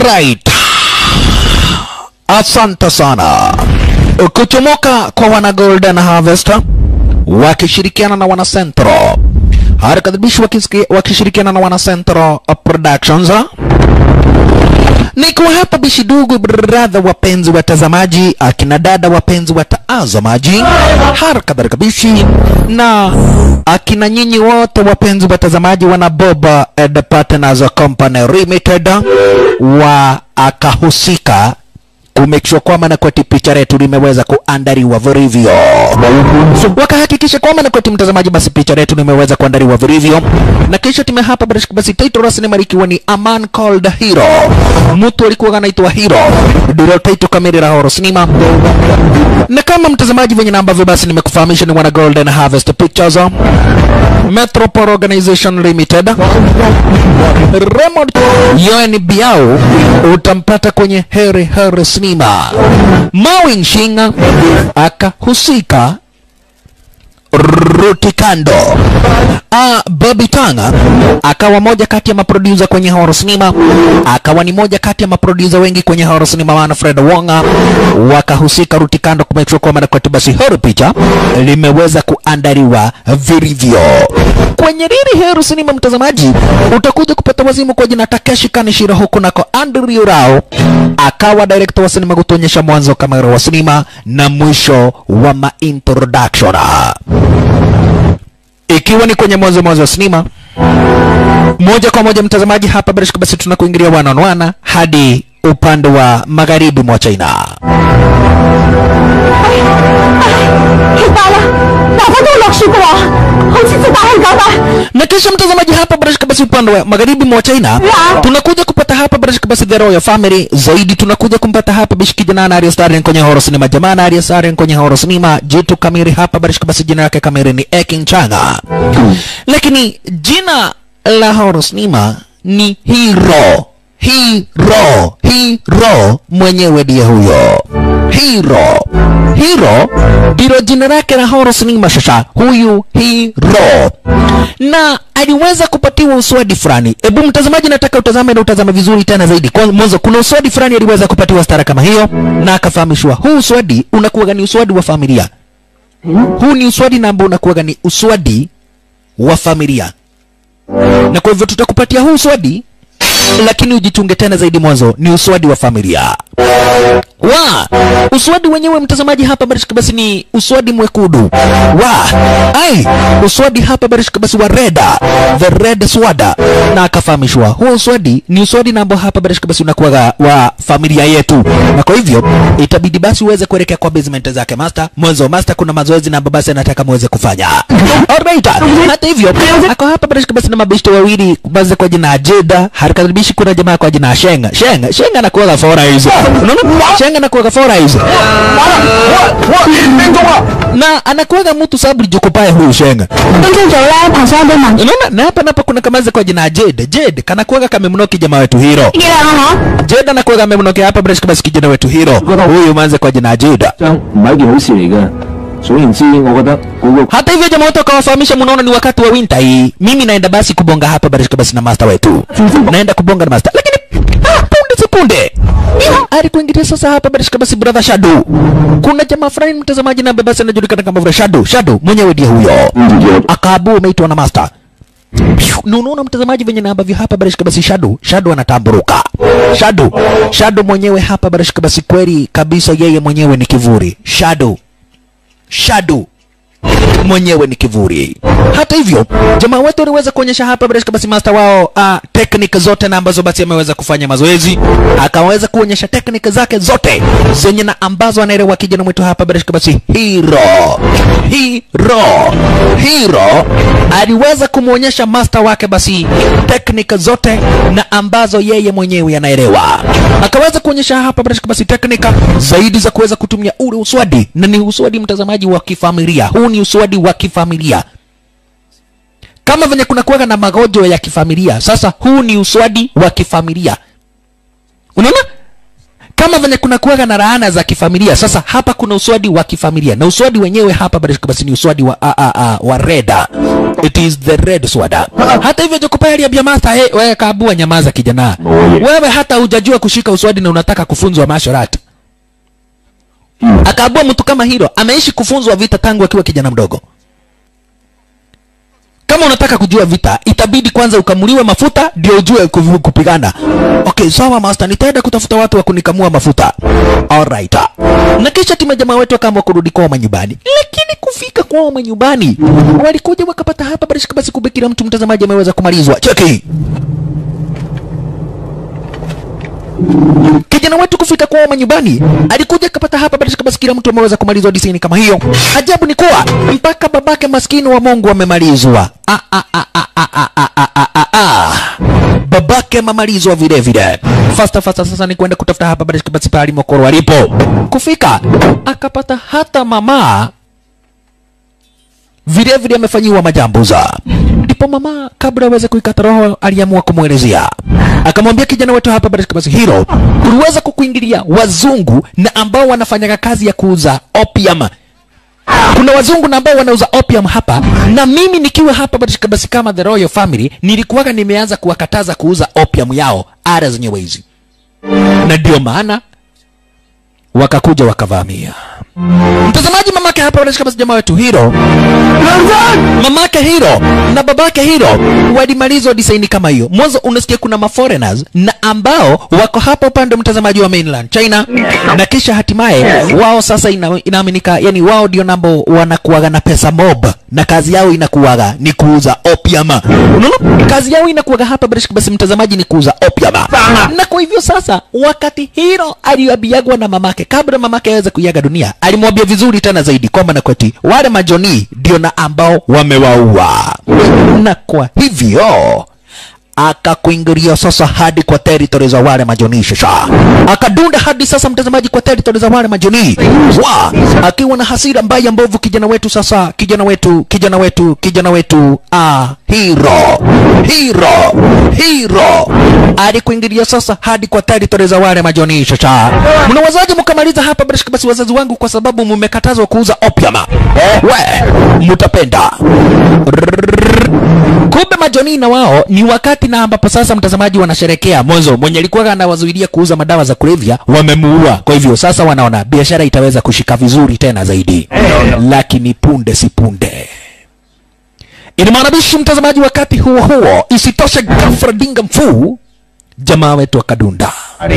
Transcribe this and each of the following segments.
Alright. Asante sana. Kuchomoka kwa wana Golden Harvest wakishirikiana na wana Central. Harakadhibishi wakishirikiana na wana Central Productions. Niko hapa bishi dugu brother, wapenzi watazamaji, akina dada wapenzi watazamaji, hara kadhalika bishi na akina nyinyi wote wapenzi watazamaji, wana Boba and Partners Company Limited wa akahusika kumake sure kwamba na kwati picha letu limeweza kuandaliwa vilivyo, wakahakikisha kwamba na kwati mtazamaji, basi picha letu limeweza kuandaliwa vilivyo, na kisha tume hapa basi, basi title rasmi marikiwa ni A Man Called Hero, mtu alikuwa anaitwa Hero, ndio title kamili la horror cinema. Na kama mtazamaji venye na ambavyo basi nimekufahamisha ni wana Golden Harvest Pictures Metropole Organization Limited Raymond Yoen Biao utampata kwenye Heri Heri Cinema. Mawing Shinga akahusika Rutikando. Ah, Bobby Tanga akawa moja kati ya maproducer kwenye horror cinema, akawa ni moja kati ya maproducer wengi kwenye horror cinema, wana Fred Wonga wakahusika Rutikando kumake sure kwamba kwa basi horror picha limeweza kuandaliwa vilivyo kwenye Riri Heru Cinema. Mtazamaji, utakuja kupata wazimu kwa jina Takeshi Kanishiro, huku nako Andrew Rao akawa director wa sinema kutuonyesha mwanzo kamera wa sinema na mwisho wa ma introduction ikiwa ni kwenye mwanzo mwanzo wa sinema moja kwa moja mtazamaji, hapa bila shaka basi tunakuingilia wana on wana hadi upande wa magharibi mwa China. 血爆啦！大家都落雪嘅話，好似隻大香狗咁。 na kisha mtazamaji, hapa bila shaka basi upande wa magharibi mwa China Yeah. tunakuja kupata hapa bila shaka basi The Royal Family zaidi, tunakuja kumpata hapa bishi kijana Arya Starren kwenye horror cinema, jamaa Arya Starren kwenye horror cinema, jitu kamili hapa bila shaka basi jina lake kamili ni Ekin Changa, lakini jina la horror cinema ni Hero. Hero, Hero mwenyewe ndiye huyo Hero. Hero ndilo jina lake la horror cinema. Sasa huyu Hero na aliweza kupatiwa uswadi fulani. Hebu mtazamaji, nataka utazame na utazame vizuri tena zaidi. Kwa mwanzo, kuna uswadi fulani aliweza kupatiwa stara kama hiyo, na akafahamishwa huu uswadi unakuwa ni uswadi wa familia. Huu ni uswadi na ambao unakuwa ni uswadi wa familia, na kwa hivyo tutakupatia huu uswadi, lakini ujichunge tena zaidi. Mwanzo ni uswadi wa familia wa uswadi wenyewe mtazamaji hapa barishika basi ni uswadi mwekundu wa ai uswadi hapa barishika basi wa reda the red swada na akafahamishwa huo uswadi ni uswadi na ambao hapa barishika basi unakuwa wa familia yetu na kwa hivyo itabidi basi uweze kuelekea kwa basement zake master mwanzo master kuna mazoezi na ambao basi anataka muweze kufanya alright hata hivyo ako hapa barishika basi na mabishto wawili baze kwa jina Jeda harakaribishi kuna jamaa kwa jina Shenga Shenga Shenga anakuwa fora hizo unaona Shenga anakuwa fora hizo na anakuwaga mtu sababu jokopaya huyu Shenga 今朝早咧，爬山都問 unaona na hapa napo kuna kamaze kwa jina Jade Jade kanakuwaga kamemnoki jamaa wetu Hiro 幾靚啊 Jade anakuwaga amemnoki hapa bila shaka basi kijana wetu Hiro huyu manze kwa jina Jade 張唔係一件好事嚟嘅。總言之，我覺得嗰個 hata hivyo jamaa wote wakawafahamisha, mnaona ni wakati wa winter hii, mimi naenda basi kubonga hapa barishika basi na master wetu, naenda kubonga na master, lakini ah, punde sekunde alikuingilia sasa hapa barishika basi brother Shadow. Kuna jamaa fulani mtazamaji na basi anajulikana kama vile Shadow. Shadow mwenyewe ndiye huyo, akaabu umeitwa na master na unaona mtazamaji venye na ambavyo hapa barishika basi Shadow Shadow anatamburuka Shadow Shadow mwenyewe hapa barishika basi kweli kabisa, yeye mwenyewe ni kivuri Shadow Shadow mwenyewe ni kivuli. Hata hivyo, jamaa wetu aliweza kuonyesha hapa bila shaka basi master wao uh, technique zote na ambazo basi ameweza kufanya mazoezi, akaweza kuonyesha technique zake zote zenye na ambazo anaelewa kijana mwetu hapa bila shaka basi Hero. Hero. Hero aliweza kumwonyesha master wake basi technique zote na ambazo yeye mwenyewe anaelewa. Akaweza kuonyesha hapa bila shaka basi technique zaidi za kuweza kutumia ule uswadi, na ni uswadi mtazamaji wa kifamilia. Huu ni uswadi wa kifamilia kama venye kuna kuwaga na magonjwa ya kifamilia. Sasa huu ni uswadi wa kifamilia, unaona kama venye kuna kuwaga na laana za kifamilia sasa hapa kuna uswadi wa kifamilia na uswadi wenyewe hapa barishika basi ni uswadi wa a, a, a, wa reda it is the red swada hata hivyo jokopa aliambia Martha hey, wewe kaabua nyamaza kijana wewe hata hujajua kushika uswadi na unataka kufunzwa martial art akaabua mtu kama hilo ameishi kufunzwa vita tangu akiwa kijana mdogo kama unataka kujua vita itabidi kwanza ukamuliwe mafuta ndio ujue kuv- kupigana okay sawa master nitaenda kutafuta watu wa kunikamua mafuta alright na kisha timu ya jamaa wetu akaamua kurudi kwao manyumbani lakini kufika kwao manyumbani walikuja wakapata hapa barishika basi kumbe kila mtu mtazamaji ameweza kumalizwa cheki kijana wetu kufika kwao manyumbani alikuja akapata hapa barishika basi kila mtu ameweza kumalizwa disini kama hiyo ajabu ni kuwa mpaka babake maskini wa mungu amemalizwa ah, ah, ah, ah, ah, ah, ah, ah, ah, ah, ah. babake mamalizwa vile vile fasta fasta sasa ni kwenda kutafuta hapa barishika basi pahali mokoro alipo kufika akapata hata mama vile vile amefanyiwa majambuza ndipo mama kabla aweze kuikata roho aliamua kumwelezea akamwambia kijana wetu hapa barishika basi hilo uliweza kukuingilia wazungu na ambao wanafanyaga kazi ya kuuza opium kuna wazungu na ambao wanauza opium hapa na mimi nikiwa hapa barishika basi kama the royal family nilikuwaga nimeanza kuwakataza kuuza opium yao ara zenyewe hizi na ndio maana wakakuja wakavamia mtazamaji mamake hapa wanashika basi jamaa wetu hiro mamake hiro na babake hiro walimalizwa disaini kama hiyo mwanzo unasikia kuna maforeigners na ambao wako hapa upande mtazamaji wa mainland china na kisha hatimaye wao sasa ina, inaaminika yani wao ndio nambo wanakuaga na pesa mob na kazi yao inakuaga ni kuuza opium unaona kazi yao inakuaga hapa barishika basi mtazamaji ni kuuza opium na kwa hivyo sasa wakati hiro aliabiagwa na mamake kabla mamake aweze kuiaga dunia alimwambia vizuri tena zaidi kwamba na kweti wale majoni ndio na ambao wamewaua na kwa hivyo akakuingilia sasa hadi kwa territory za wale majoni shasha akadunda hadi sasa mtazamaji kwa territory za wale majoni wa akiwa na hasira mbaya mbovu kijana wetu sasa kijana wetu kijana wetu kijana wetu ah hero hero hero alikuingilia sasa hadi kwa territory za wale majoni shasha mnawazaje mkamaliza hapa barashika basi wazazi wangu kwa sababu mmekatazwa kuuza opium we mutapenda kumbe majoni na wao ni wakati na ambapo sasa mtazamaji wanasherekea mwanzo mwenye alikuwa anawazuilia kuuza madawa za kulevya wamemuua kwa hivyo sasa wanaona biashara itaweza kushika vizuri tena zaidi lakini punde si punde inamaanabishi mtazamaji wakati huo huo isitoshe ghafla dinga mfuu jamaa wetu akadunda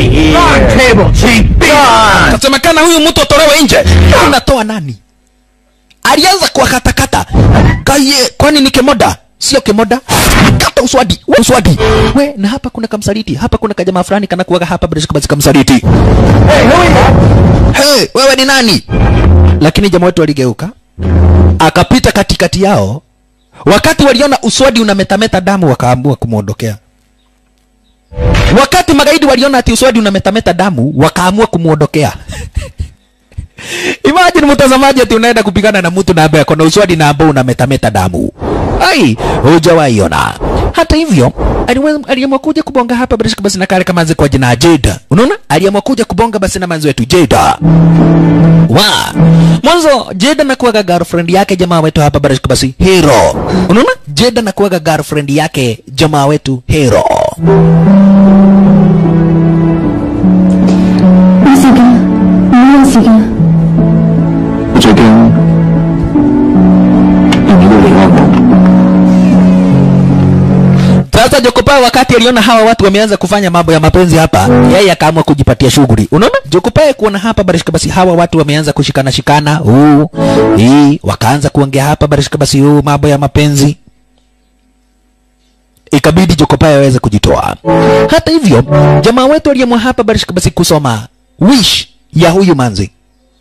kasemekana huyu mtu atolewe nje unatoa nani alianza kuwakatakata kaye kwani ni kemoda sio kemoda kata uswadi we uswadi we na hapa kuna kamsaliti hapa kuna kajamaa fulani kana kuwaga hapa bila shaka basi kamsaliti hey, wewe ni nani lakini jamaa wetu aligeuka akapita katikati yao wakati waliona uswadi unametameta damu wakaamua kumwondokea wakati magaidi waliona ati uswadi unametameta damu wakaamua kumwondokea imagine mtazamaji ati unaenda kupigana na mtu na ambaye ako na uswadi na ambao unametameta damu ai hujawahi ona hata hivyo aliwe- aliamua kuja kubonga hapa bila shaka basi na kale kama kwa jina Jada unaona aliamua kuja kubonga basi na manzi wetu Jada wa mwanzo Jada nakuwaga girlfriend yake jamaa wetu hapa bila shaka basi Hero unaona Jada nakuwaga girlfriend yake jamaa wetu Hero 唔事嘅，冇事嘅。 我最驚人哋都離開我。 Sasa Jokopa wakati aliona hawa watu wameanza kufanya mambo ya mapenzi hapa, yeye akaamua kujipatia shughuli. Unaona? Jokopa kuona hapa barishika basi hawa watu wameanza kushikana shikana, huu hii wakaanza kuongea hapa barishika basi huu mambo ya mapenzi. Ikabidi Jokopa aweze kujitoa. Hata hivyo, jamaa wetu aliamua hapa barishika basi kusoma wish ya huyu manzi.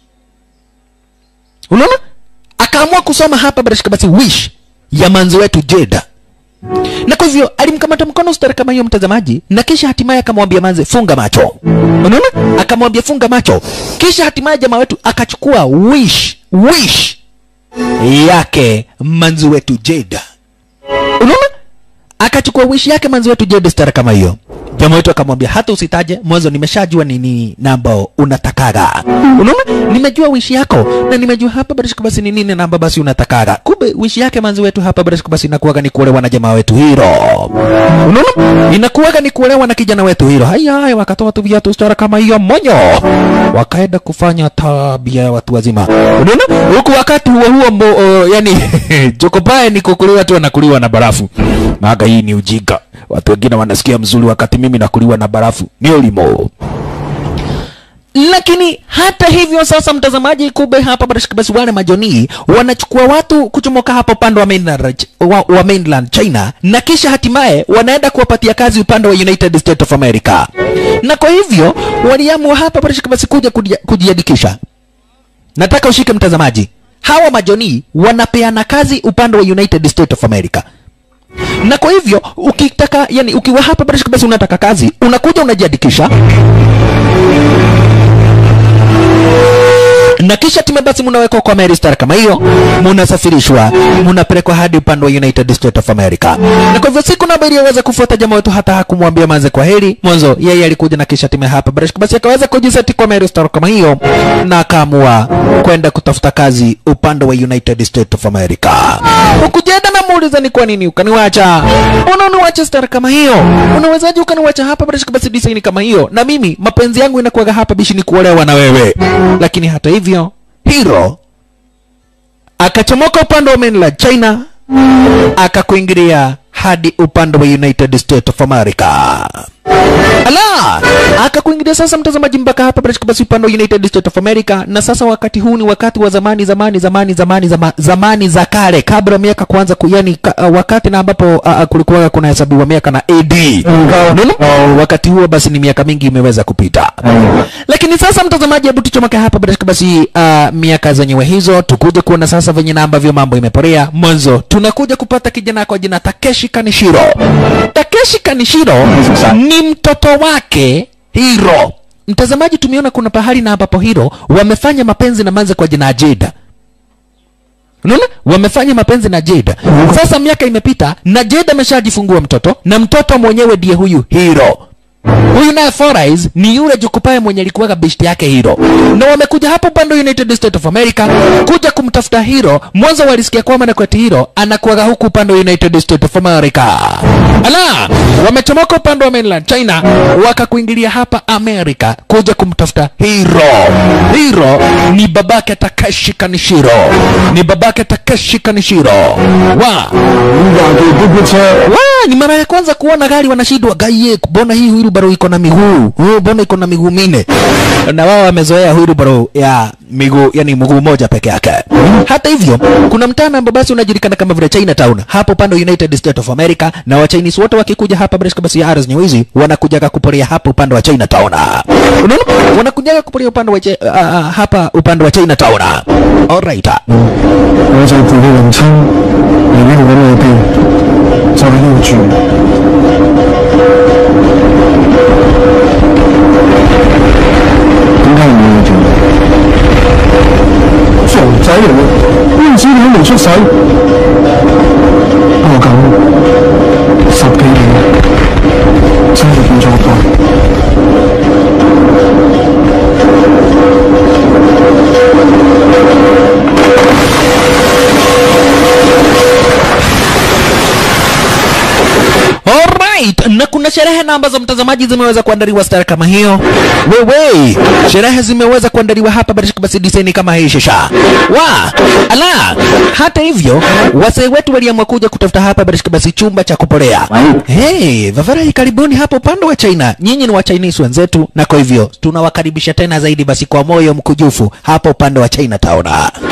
Unaona? Akaamua kusoma hapa barishika basi wish ya manzi wetu Jeda na kwa hivyo alimkamata mkono stara kama hiyo mtazamaji na kisha hatimaye akamwambia manze funga macho unaona akamwambia funga macho kisha hatimaye jamaa wetu akachukua wish wish yake manzi wetu jeda unaona akachukua wish yake manzi wetu jeda stara kama hiyo jamaa wetu akamwambia hata usitaje mwanzo nimeshajua nini namba unatakaga unaona nimejua wishi yako na nimejua hapa barishika basi ni nini namba basi unatakaga kumbe wishi yake manzi wetu hapa barishika basi inakuwaga ni kuolewa na jamaa wetu hiro unaona inakuwaga ni kuolewa na kijana wetu hiro haya haya wakatoa tu viatu stara kama hiyo monyo wakaenda kufanya tabia ya watu wazima unaona huku wakati huo huo mbo, uh, yani jokopae ni kukuliwa tu anakuliwa na barafu maga hii ni ujinga watu wengine wanasikia mzuri wakati mimi nakuliwa na barafu ni ulimo lakini hata hivyo sasa mtazamaji kube hapa barashika basi wale majonii wanachukua watu kuchomoka hapa upande wa mainland, wa, wa mainland china na kisha hatimaye wanaenda kuwapatia kazi upande wa united states of america na kwa hivyo waliamua hapa barashika basi kuja kuji- kujiandikisha nataka ushike mtazamaji hawa majonii wanapeana kazi upande wa united states of america na kwa hivyo ukitaka yani ukiwa hapa barashika basi unataka kazi unakuja unajiandikisha na kisha time basi munawekwa kwa Mary Star kama hiyo, munasafirishwa munapelekwa hadi upande wa United States of America. Na kwa hivyo siku namba iliyoweza kufuata jamaa wetu hata hakumwambia manze kwa heri mwanzo, yeye alikuja na kisha time hapa Barash basi akaweza kujiseti kwa Mary Star kama hiyo, na akaamua kwenda kutafuta kazi upande wa United States of America. Ukujenda na muuliza ni kwa nini ukaniwacha, unaniwacha star kama hiyo, unawezaje ukaniwacha hapa Barash basi design kama hiyo, na mimi mapenzi yangu inakuwaga hapa bishi ni kuolewa na wewe, lakini hata hivyo hiro akachomoka upande wa mainland China akakuingilia hadi upande wa United States of America. Ala, akakuingilia sasa mtazamaji mpaka hapa British basi upande wa United States of America, na sasa wakati huu ni wakati wa zamani zamani zamani zamani zama, zamani za kale kabla ya miaka kuanza ku, yani ka, uh, wakati na ambapo uh, uh, kulikuwa kuna hesabiwa miaka na AD. Unaona? Wakati huo basi ni miaka mingi imeweza kupita. Lakini sasa mtazamaji, hebu tuchomoke hapa British basi uh, miaka zenyewe hizo tukuje kuona sasa venye na ambavyo mambo imeporea. Mwanzo tunakuja kupata kijana kwa jina Takeshi Kanishiro. Takeshi Kanishiro ni mtoto wake Hiro. Mtazamaji, tumeona kuna pahali na ambapo Hiro wamefanya mapenzi na manze kwa jina Jada. Unaona? Wamefanya mapenzi na Jada. Sasa miaka imepita na Jada ameshajifungua mtoto na mtoto mwenyewe ndiye huyu Hiro. Huyu naye Four Eyes ni yule Jukupae mwenye alikuwaga best yake Hiro, na wamekuja hapo upande wa United States of America kuja kumtafuta Hiro. Mwanzo walisikia kwamba na kweti Hiro anakuwaga huku upande wa United States of America. Ala, wamechomoka upande wa mainland China wakakuingilia hapa America kuja kumtafuta Hiro. Hiro ni babake Takeshi Kanishiro, ni babake Takeshi Kanishiro wa wa ni mara ya kwanza kuona gari wanashindwa gaie, mbona hii wheelbarrow iko na miguu oh, mbona iko na miguu minne? Na wao wamezoea wheelbarrow ya miguu, yani mguu moja peke yake. Hata hivyo, kuna mtaa ambao basi unajulikana kama vile Chinatown hapo pande wa United States of America, na wa Chinese wote wakikuja hapa British basi ya zenyewe hizi wanakujaga kuporea hapo upande wa Chinatown. Unaona, wanakujaga kuporea upande wa Chi- uh, uh, hapa upande wa Chinatown. Alright. 我就陪你娘親嚟呢度揾你哋，就喺呢度住。點解唔要你做？傻仔嚟嘅，呢陣時你都未出世。不過咁十幾年真係變咗好多。 Alright, na kuna sherehe na ambazo mtazamaji zimeweza kuandaliwa stara kama hiyo. Wewe, sherehe zimeweza kuandaliwa hapa Barishik basi design kama hii shisha. Wa, ala, hata hivyo wasee wetu waliamua kuja kutafuta hapa Barishik basi chumba cha kupolea. Hey, Vavarai karibuni hapo upande wa China. Nyinyi ni wa Chinese wenzetu na kwa hivyo tunawakaribisha tena zaidi basi kwa moyo mkujufu hapa upande wa Chinatown.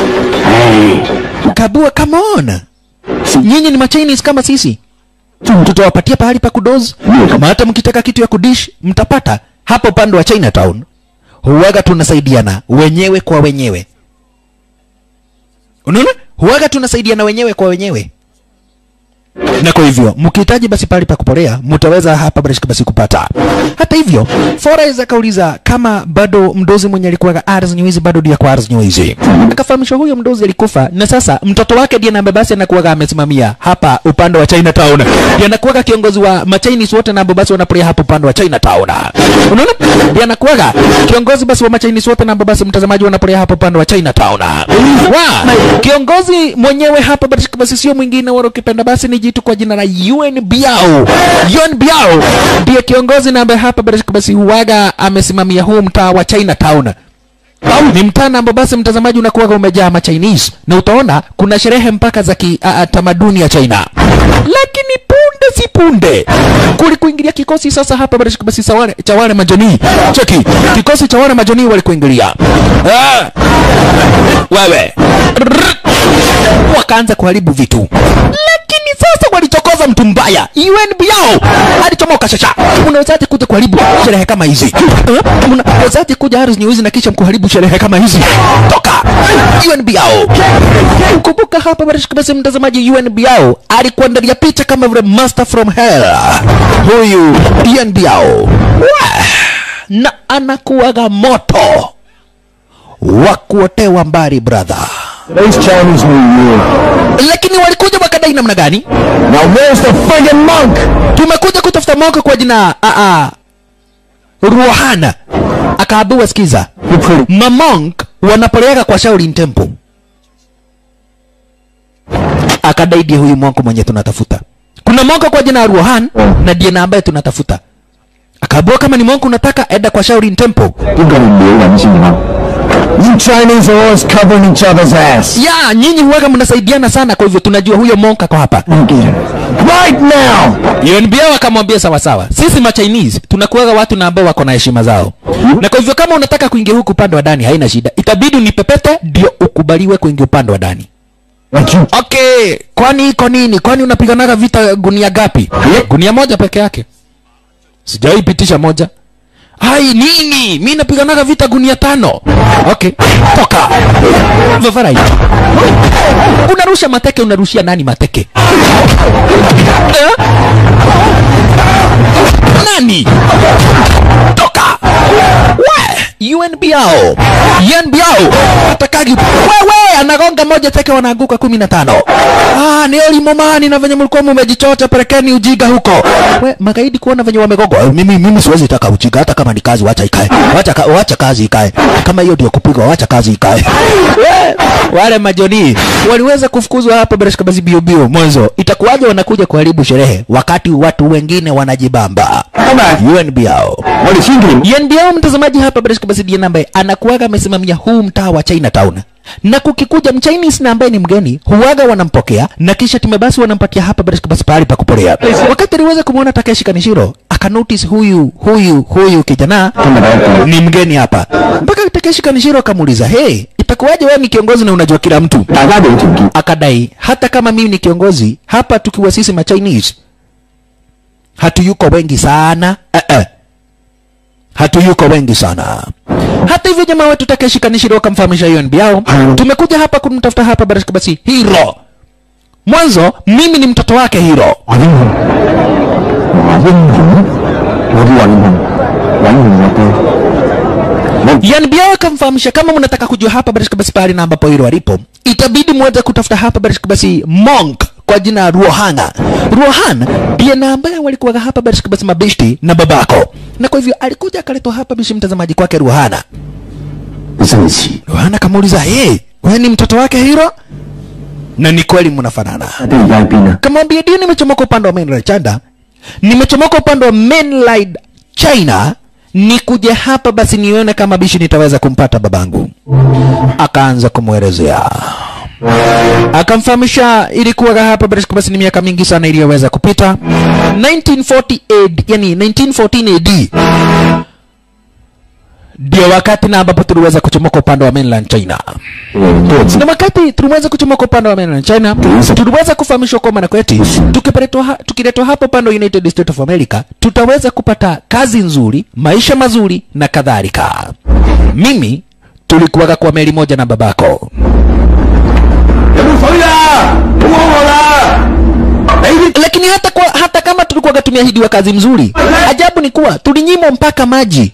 Kabua, come on. Nyinyi ni ma Chinese kama sisi tutawapatia pahali pa kudozi kama hata mkitaka kitu ya kudish mtapata hapo upande wa Chinatown. Huwaga tunasaidiana wenyewe kwa wenyewe, unaona, huwaga tunasaidiana wenyewe kwa wenyewe. na kwa hivyo mkihitaji basi pahali pa kupolea mtaweza hapa basi basi kupata. Hata hivyo Forrest akauliza kama bado mdozi mwenye alikuwa Ars Nywizi bado ndiye kwa Ars Nywizi. Akafahamishwa huyo mdozi alikufa na sasa mtoto wake ndiye ambaye basi anakuwa amesimamia hapa upande wa Chinatown. Ndiye anakuwa kiongozi wa Machinese wote na ambao basi wanapolea hapa upande wa Chinatown. Unaona? Ndiye anakuwa kiongozi basi wa Machinese wote na ambao basi mtazamaji wanapolea hapa upande wa Chinatown. Wa kiongozi mwenyewe hapa basi basi sio mwingine wala ukipenda basi ni jitu kwa jina la Yuen Biao. Yuen Biao ndiye kiongozi na ambaye hapa basi basi huwaga amesimamia huu mtaa wa Chinatown. Ni mtaa ambao basi mtazamaji unakuwa umejaa ma Chinese na utaona kuna sherehe mpaka za kitamaduni ya China. Lakini punde si punde kulikuingilia kikosi sasa hapa basi basi sa wale- cha wale majoni. Cheki kikosi cha wale majoni walikuingilia. Ah! Wewe wakaanza kuharibu vitu lakini sasa walichokoza mtu mbaya UNB yao alichomoka shasha unawezaje kuja kuharibu sherehe kama hizi Eh? unawezaje kuja Harris News na kisha mkuharibu sherehe kama hizi toka UNB yao kumbuka hapa basi basi mtazamaji UNB yao alikuandalia picha kama vile master from hell huyu UNB yao Wah! na anakuwaga moto wa kuotewa mbali brother Today's Chinese New Year. lakini walikuja wakadai namna gani Now where's the friggin' monk? tumekuja kutafuta monka kwa jina a a ruhana akaambiwa sikiza You pretty. mamonk wanapoleaga kwa Shaolin Temple akadai ndiye huyu monk mwenye tunatafuta kuna monka kwa jina Ruhan na ndiye na ambaye tunatafuta akaambiwa kama ni monk unataka enda kwa Shaolin Temple 點解你撩人先啊？ You Chinese are always covering each other's ass. ya nyinyi huwaga mnasaidiana sana kwa hivyo tunajua huyo monk ako hapa Right now! UNBA wakamwambia sawa sawa, sisi ma Chinese tunakuwaga watu na ambao wako na heshima zao, na kwa hivyo kama unataka kuingia huku upande wa ndani haina shida, itabidi unipepete ndio ukubaliwe kuingia upande wa ndani. Like you. Okay, kwani iko nini? Kwani unapiganaga vita gunia gapi? Gunia moja peke yake, sijawahi pitisha moja. Hai nini? Mi napiganaga vita gunia tano. Okay, toka Vafarai. Unarusha mateke, unarushia nani mateke? Eh? Nani? Toka! We! UNBO! UNBO! Atakagi wewe anagonga moja teke wanaanguka kumi na tano. Ah, ni elimomani na venye mlikuwa mmejichocha pelekeni ujiga huko. We, magaidi kuona venye wamegogwa. Eh, Mimi mimi siwezi taka ujiga hata kama ni kazi wacha ikae. Wacha ka, wacha kazi ikae. Kama hiyo ndio kupigwa wacha kazi ikae. We, wale majoni waliweza kufukuzwa hapa bila shikabazi bio bio mwanzo. Itakuwaje wanakuja kuharibu sherehe wakati watu wengine wanajibamba? UNBO. 我哋千祈唔 UNBO mtazamaji hapa bila shikabazi ndiye ambaye anakuwaga amesimamia huu mtaa wa Chinatown. Na kukikuja mchinese na ambaye ni mgeni huwaga wanampokea na kisha time basi wanampatia hapa bila shikabazi pahali pa kupolea. Wakati aliweza kumwona Takeshi Kanishiro akanotice huyu huyu huyu kijana ni mgeni hapa. Mpaka Takeshi Kanishiro akamuuliza, "Hey, itakuwaje wewe ni kiongozi na unajua kila mtu?" 大家都有條件。 akadai hata kama mimi ni kiongozi hapa tukiwa sisi ma Chinese hatuyuko wengi sana eh -eh. hatuyuko wengi sana hata hivyo jamaa wetu Takeshi Kanishiro wakamfahamisha hiyo yao tumekuja hapa kumtafuta hapa barashika basi Hiro mwanzo mimi ni mtoto wake Hiro 話英雄，話英雄，我都話英雄，揾完我爹。 Yanbia akamfahamisha kama mnataka kujua hapa barashika basi pahali na ambapo Hiro alipo itabidi muweze kutafuta hapa barashika basi monk kwa jina Ruohana. Ruohana ndiye na ambaye walikuwa hapa barashika basi mabishti na babako, na kwa hivyo alikuja akaletwa hapa bishi mtazamaji kwake Ruohana. 你真係似， Ruohana akamuuliza hey, wewe ni mtoto wake Hiro? Na ni kweli mnafanana. 爹而家喺邊啊？ Kamwambia ndio nimechomoka upande wa mainland China, nimechomoka upande wa mainland China, nikuje hapa basi nione kama bishi nitaweza kumpata babangu. Akaanza kumwelezea akamfahamisha ilikuwa hapa basi basi ni miaka mingi sana iliyoweza kupita 1940 AD, yani 1914 AD ndio wakati na ambapo tuliweza kuchomoka upande wa mainland China 誒，多謝 na wakati tuliweza kuchomoka upande wa mainland China, tuliweza kufahamishwa kwamba na kwetu tukiletwa ha, tukiletwa hapa upande wa United States of America tutaweza kupata kazi nzuri, maisha mazuri na kadhalika. Mimi tulikuwaga kwa meli moja na babako. 有冇水啊？好好我啦！ lakini hata kwa, hata kama tulikuwa tumeahidiwa kazi mzuri ajabu ni kuwa tulinyimwa mpaka maji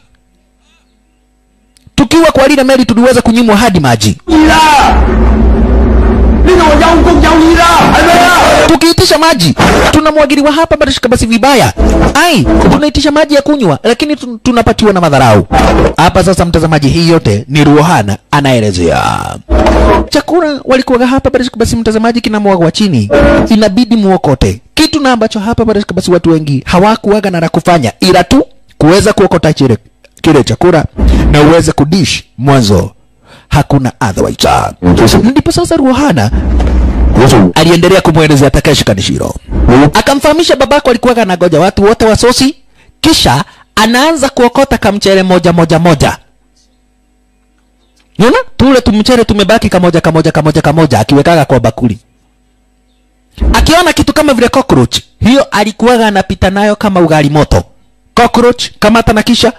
tukiwa kwa lile meli tuliweza kunyimwa hadi maji 意啦！呢度話有公有義啦，係咪啊？ tukiitisha maji tunamwagiliwa hapa barishika basi vibaya ai tunaitisha maji ya kunywa lakini tun- tunapatiwa na madharau hapa sasa mtazamaji hii yote ni ruohana anaelezea chakula walikuwaga hapa barishika basi mtazamaji kinamwagwa chini inabidi muokote kitu na ambacho hapa barishika basi watu wengi hawakuwaga na la kufanya ila tu kuweza kuokota chile kile chakula na uweze kudish mwanzo hakuna otherwise 其實 ndipo sasa ruohana 我做 aliendelea kumwelezea Takeshi Kanishiro. Akamfahamisha babako alikuwa anagoja watu wote wa sosi, kisha anaanza kuokota kamchere moja moja moja. Unaona? Tule tumchere tumebaki kamoja kamoja kamoja kamoja akiwekaga kwa bakuli. Akiona kitu kama vile cockroach, hiyo alikuwa anapita nayo kama ugali moto. Cockroach kamata na kisha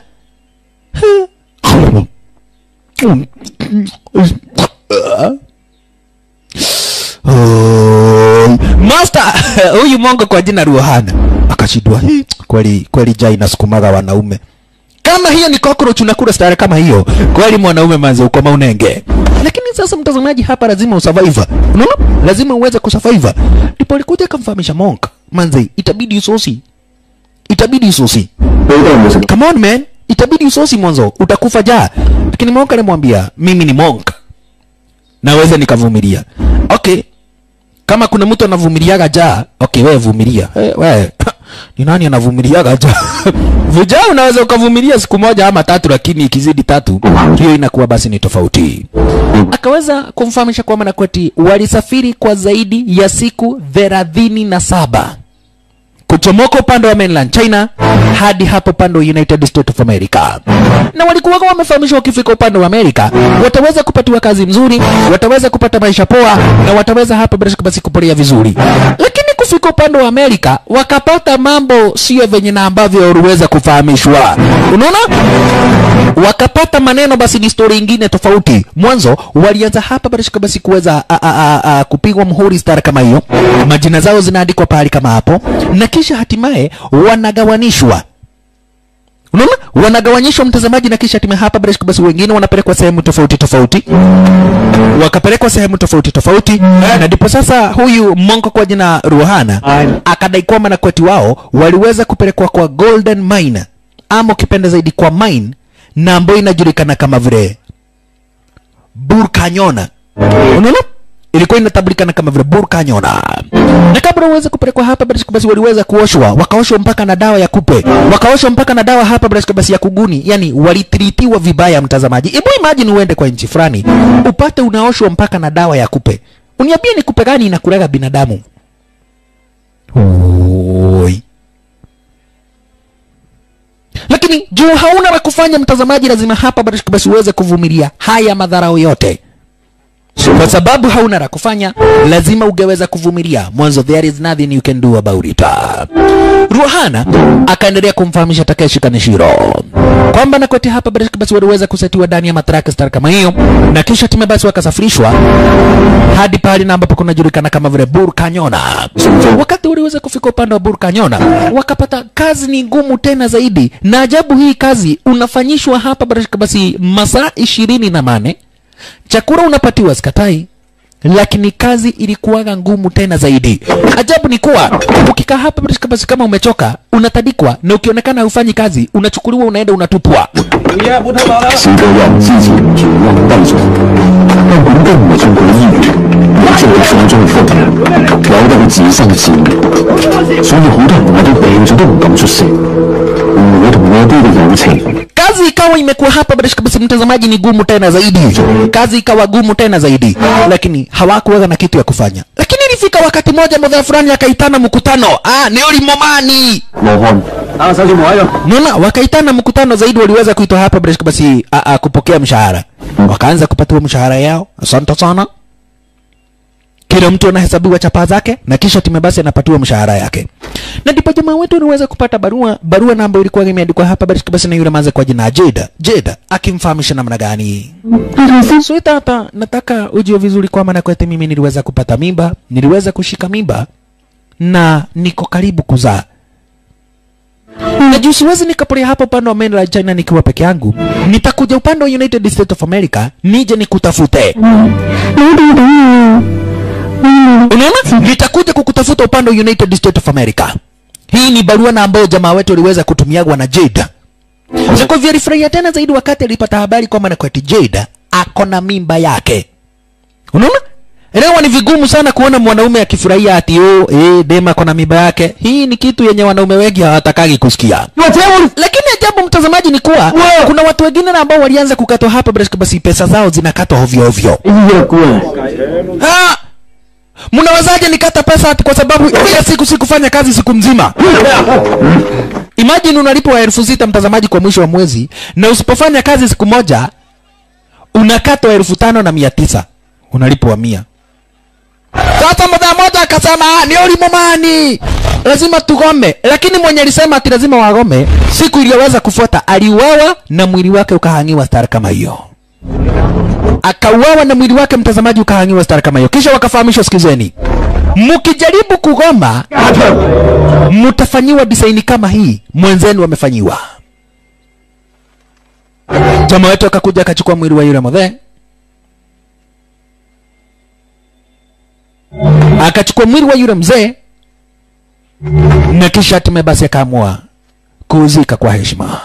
Oh, Master huyu mongo kwa jina Ruhana akashindwa. "Hii, Kweli kweli jai nasukumaga wanaume. Kama hiyo ni cockroach unakula stare kama hiyo, kweli mwanaume manze uko maunenge. Lakini sasa mtazamaji, hapa lazima usurvive. Unaona? Lazima uweze kusurvive. Ndipo alikuja akamfahamisha monk, manze itabidi usosi. Itabidi usosi. 你都有冇食？ Come on man, itabidi usosi mwanzo, utakufa jaa. Lakini monk alimwambia, mimi ni monk. Naweza nikavumilia. Okay. Kama kuna mtu anavumiliaga jaa, okay wewe vumilia. Hey, wewe ni nani anavumiliaga jaa? Vijaa unaweza ukavumilia siku moja ama tatu, lakini ikizidi tatu, hiyo inakuwa basi ni tofauti. Akaweza kumfahamisha kwamba Nakweti walisafiri kwa zaidi ya siku thelathini na saba kuchomoka upande wa mainland China hadi hapo upande wa United States of America, na walikuwa wamefahamishwa wakifika upande wa Amerika wataweza kupatiwa kazi mzuri, wataweza kupata maisha poa, na wataweza hapa bila shaka basi kupolea vizuri. Lakini kufika upande wa Amerika wakapata mambo sio venye na ambavyo waliweza kufahamishwa. Unaona, wakapata maneno basi ni story ingine tofauti. Mwanzo walianza hapa bila shaka basi kuweza a- a- a- a- kupigwa mhuri star kama hiyo, majina zao zinaandikwa pahali kama hapo, na kisha hatimaye wanagawanishwa unaona wanagawanyishwa mtazamaji na kisha hatimaye hapa bila shaka basi wengine wanapelekwa sehemu tofauti tofauti wakapelekwa sehemu tofauti tofauti na ndipo sasa huyu monko kwa jina ruhana akadai kwamba na kweti wao waliweza kupelekwa kwa golden mine ama ukipenda zaidi kwa mine na ambayo inajulikana kama vile burkanyona unaona ilikuwa inatambulikana kama vile burkanyona na kabla uweze kupelekwa hapa bila shaka basi waliweza kuoshwa wakaoshwa mpaka na dawa ya kupe wakaoshwa mpaka na dawa hapa bila shaka basi ya kuguni yani walitritiwa vibaya mtazamaji hebu imagine uende kwa nchi fulani upate unaoshwa mpaka na dawa ya kupe uniambie ni kupe gani inakulaga binadamu Oi. lakini juu hauna la kufanya mtazamaji lazima hapa bila shaka basi uweze kuvumilia haya madharau yote kwa sababu hauna la kufanya lazima ungeweza kuvumilia mwanzo there is nothing you can do about it ruhana akaendelea kumfahamisha takeshi kanishiro kwamba nakwete hapa bila shaka basi waliweza kusetiwa ndani ya matraka star kama hiyo na kisha time basi wakasafirishwa hadi pahali na ambapo kunajulikana kama vile burkanyona wakati waliweza kufika upande wa burkanyona wakapata kazi ni ngumu tena zaidi na ajabu hii kazi unafanyishwa hapa bila shaka basi masaa ishirini na mane chakula unapatiwa skatai lakini kazi ilikuwaga ngumu tena zaidi ajabu ni kuwa ukikaa hapa bila shaka basi kama umechoka unatadikwa na ukionekana hufanyi kazi unachukuliwa unaenda unatupwa 是個人之前住溫低咗，根本都唔係送佢醫院，而係送中風嘅，有得佢自生自滅，所以好多人話佢病咗都唔敢出聲。我同我爹嘅友情， kazi ikawa imekuwa hapa bila shaka basi mtazamaji ni gumu tena zaidi kazi ikawa gumu tena zaidi lakini hawakuweza na kitu ya kufanya lakini ilifika wakati moja mdhaa fulani akaitana mkutano ah ni ulimomani 羅漢打手指模喺度。 Unaona, wakaitana mkutano zaidi, waliweza kuitwa hapa bila shaka basi a, a, kupokea mshahara. Wakaanza kupatiwa mshahara yao, asante sana. Kila mtu anahesabiwa chapa zake na kisha time basi anapatiwa mshahara yake. Na ndipo jamaa wetu aliweza kupata barua, barua na ambayo ilikuwa imeandikwa hapa bila shaka basi na yule manze kwa jina Jeda. Jeda akimfahamisha namna gani? Sweetheart, nataka ujue vizuri kwamba na kwete mimi niliweza kupata mimba, niliweza kushika mimba na niko karibu kuzaa na juu siwezi nikaporea hapa upande wa mainland China nikiwa peke yangu, nitakuja upande wa United States of America nije nikutafute. Unaona, nitakuja kukutafuta upande wa United States of America. Hii ni barua na ambayo jamaa wetu aliweza kutumiagwa na Jade. Jacob alifurahia tena zaidi wakati alipata habari kwamba na kwati Jade ako na mimba yake. Unaona? Leo ni vigumu sana kuona mwanaume akifurahia ati oh, eh, dema ako na mimba yake. Hii ni kitu yenye wanaume wengi hawatakagi kusikia. Lakini ajabu mtazamaji ni kuwa kuna watu wengine na ambao walianza kukatwa hapa bila shaka basi pesa zao zinakatwa ovyo ovyo. Ah! Mnawezaje nikata pesa ati kwa sababu kila siku sikufanya kazi siku mzima? Imagine unalipwa elfu sita mtazamaji kwa mwisho wa mwezi na usipofanya kazi siku moja unakatwa elfu tano na mia tisa unalipwa mia. Sasa mdha moja akasema "Ah, ni ulimomani, lazima tugome. Lakini mwenye alisema ati lazima wagome, siku iliyoweza kufuata aliuawa na mwili wake ukahangiwa stara kama hiyo akauawa na mwili wake mtazamaji ukahangiwa stara kama hiyo. Kisha wakafahamishwa, sikizeni, mkijaribu kugoma mtafanyiwa design kama hii mwenzenu wamefanyiwa. Jamaa wetu akakuja akachukua mwili wa yule mzee akachukua mwili wa yule mzee na kisha hatimaye basi akaamua kuuzika kwa heshima.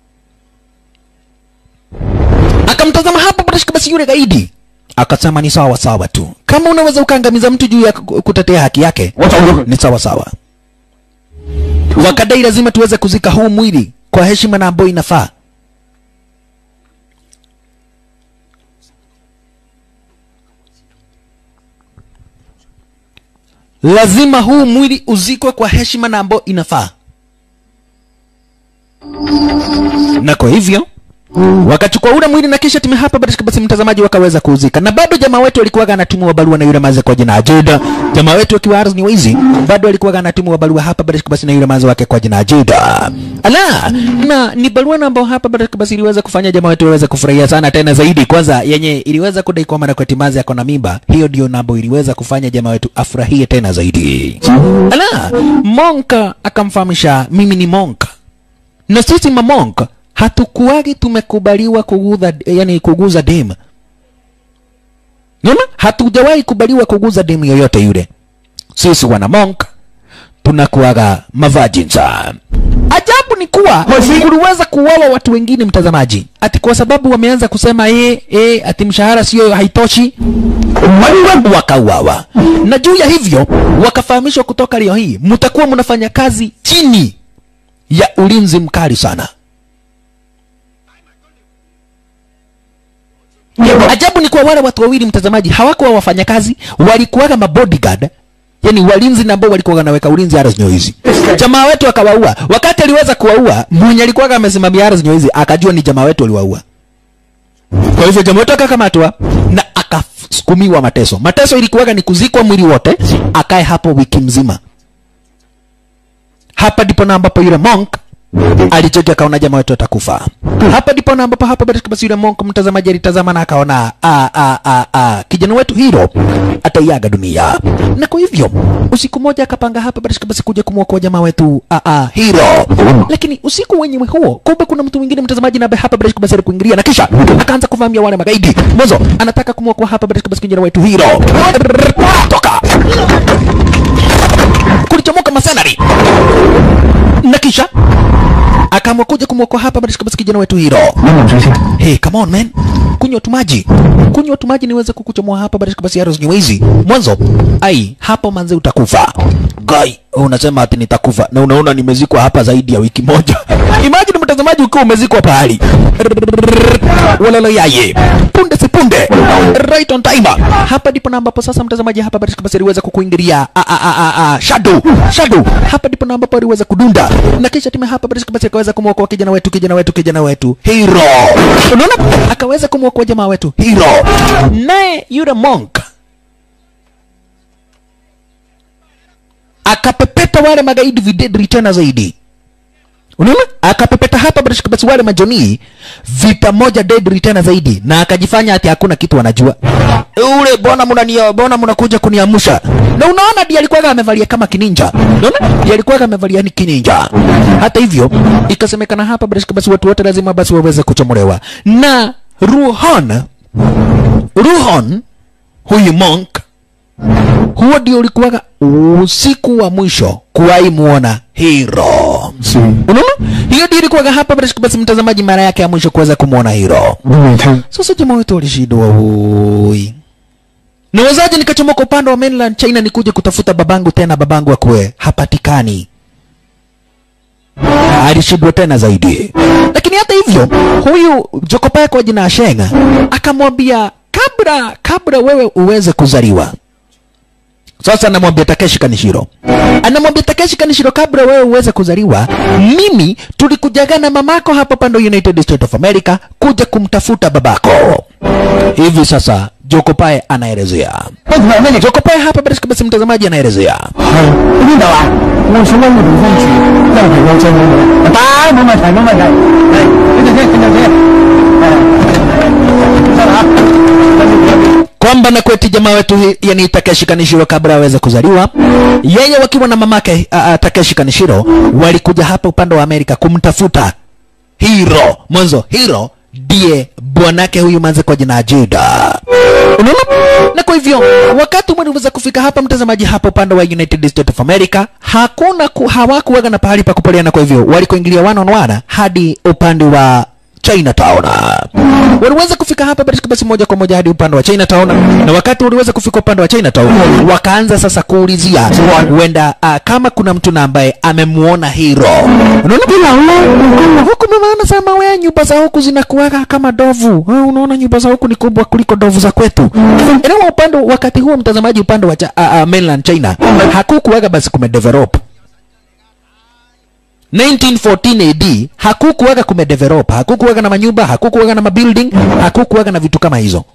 Akamtazama hapo Barashka basi yule gaidi akasema ni sawa sawa tu, kama unaweza ukaangamiza mtu juu ya ku- kutetea haki yake ni sawa sawa. Wakadai lazima tuweze kuzika huu mwili kwa heshima na ambayo inafaa. Lazima huu mwili uzikwe kwa heshima na ambayo inafaa, na kwa hivyo wakachukua ule mwili na kisha timu hapa basi basi mtazamaji wakaweza kuuzika na bado jamaa wetu alikuwa anatumwa barua na yule maze kwa jina Ajida jamaa wetu akiwa ardhi wizi bado alikuwa anatumwa barua hapa basi basi na yule maze wake kwa jina Ajida ala na ni barua na ambayo hapa basi basi iliweza kufanya jamaa wetu aweze kufurahia sana tena zaidi kwanza yenye iliweza kudai kwamba na kwa timazi yako na mimba hiyo ndio namba iliweza kufanya jamaa wetu afurahie tena zaidi ala Monka akamfahamisha mimi ni Monka na sisi mamonk hatukuwagi tumekubaliwa kuguza yani kuguza dem Unaona? Hatujawahi kubaliwa kuguza demu yoyote yule. Sisi wana monk tunakuwaga mavajinsa. Ajabu ni kuwa kuliweza kuuawa watu wengine, mtazamaji, ati kwa sababu wameanza kusema eh, eh, ati mshahara sio haitoshi, wakauawa. Na juu ya hivyo wakafahamishwa kutoka leo hii mtakuwa mnafanya kazi chini ya ulinzi mkali sana. Ajabu ni kuwa wale watu wawili mtazamaji, hawakuwa wafanyakazi, walikuwaga mabodyguard, yani walinzi na ambao walikuwa wanaweka ulinzi Aras Nyoizi. Jamaa wetu akawaua. Wakati aliweza kuwaua, mwenye alikuwa amesimamia Aras Nyoizi akajua ni jamaa wetu aliwaua. Kwa hivyo jamaa wetu akakamatwa na akasukumiwa mateso. Mateso ilikuwaga ni kuzikwa mwili wote, akae hapo wiki mzima. Hapa ndipo na ambapo yule monk alicheki akaona jamaa wetu atakufa. Hapa ndipo na ambapo hapa basi basi yule monk mtazamaji alitazama na akaona a a a a kijana wetu hero ataiaga dunia. Na kwa hivyo usiku moja akapanga hapa basi basi kuja kumwokoa jamaa wetu a a hero. Lakini usiku wenyewe huo kumbe kuna mtu mwingine mtazamaji na hapa basi basi kuingilia na kisha akaanza kuvamia wale magaidi. Mwanzo anataka kumwokoa hapa basi basi kijana wetu hero. Toka. Kulichomoka masenari na kisha akaamua kuja kumwokoa hapa basi basi kijana wetu hero. Hey, come on man. Kunywa tu maji. Kunywa tu maji niweze kukuchomoa hapa basi basi Aros Nyewezi. Mwanzo, ai, hapo manze utakufa. Guy, unasema ati nitakufa na unaona nimezikwa hapa zaidi ya wiki moja. Imagine mtazamaji ukiwa umezikwa pahali. Walala yaye. Punde si punde. Right on timer. Hapa ndipo na ambapo sasa mtazamaji hapa basi basi aliweza kukuingilia a a a a, a shadow. Shadow. Hapa ndipo na ambapo aliweza kudunda. Na kisha timu hapa basi basi akaweza kumwokoa kijana wetu kijana wetu kijana wetu hero. Unaona? Akaweza kumwokoa jamaa wetu hero. Naye yule monk akapepeta wale magaidi videdri tena zaidi unaona akapepeta hapa basi basi wale majonii vita moja deadly tena zaidi na akajifanya ati hakuna kitu anajua ule bona mnania bona mnakuja kuniamsha na unaona ndiye alikuwa amevalia kama kininja unaona ndiye alikuwa amevalia ni kininja hata hivyo ikasemekana hapa basi basi watu wote lazima basi waweze kuchomolewa na Ruhon Ruhon huyu monk huo ndio ulikuwaga usiku wa mwisho kuwahi muona hero 是 unaona hiyo ndio ilikuwaga hapa basi basi mtazamaji mara yake ya mwisho kuweza kumwona hero 我都未聽。 sasa jamaa wetu walishindwa hui nawezaje nikachomoka upande wa mainland china nikuje kutafuta babangu tena babangu akwe hapatikani alishindwa tena zaidi lakini hata hivyo huyu jokopae kwa jina ashenga akamwambia kabla kabla wewe uweze kuzaliwa sasa anamwambia Takeshi Kanishiro, anamwambia Takeshi Kanishiro, kabla wewe uweze kuzaliwa, mimi tulikujaga na mamako hapa pando United States of America kuja kumtafuta babako. Hivi sasa Jokopae anaelezea. Jokopae hapa basi basi, mtazamaji anaelezea 係喺邊度啊？我想揾個地方住，因為有仔冇女。得，冇問題，冇問題。嚟，跟住先，跟住先。誒，得啦，跟住先。 kwamba na kweti jamaa wetu hi- yani Takeshi Kanishiro kabla aweze kuzaliwa, yeye wakiwa na mamake uh, uh, Takeshi Kanishiro walikuja hapa upande wa Amerika kumtafuta Hiro. Mwanzo Hiro ndiye bwanake huyu manze kwa jina Ajida. Unaona? Na kwa hivyo wakati waliweza kufika hapa, mtazamaji, hapa upande wa United States of America hakuna ku, hawakuwaga na pahali pa kupoleana. Kwa hivyo walikoingilia one on one hadi upande wa Chinatown. Waliweza kufika hapa basi basi moja kwa moja hadi upande wa Chinatown, na wakati waliweza kufika upande wa Chinatown, wakaanza sasa kuulizia huenda uh, kama kuna mtu na ambaye amemuona Hiro. Unaona bila huku mama anasema we nyumba za huku zinakuwaga kama dovu. Ah, unaona nyumba za huku ni kubwa kuliko dovu za kwetu. Elewa upande wakati huo mtazamaji, upande wa cha, uh, uh, mainland China hakukuwaga basi kumedevelop 1914 AD hakukuwaga kumedevelop, hakukuwaga na manyumba, hakukuwaga na mabuilding, hakukuwaga na vitu kama hizo.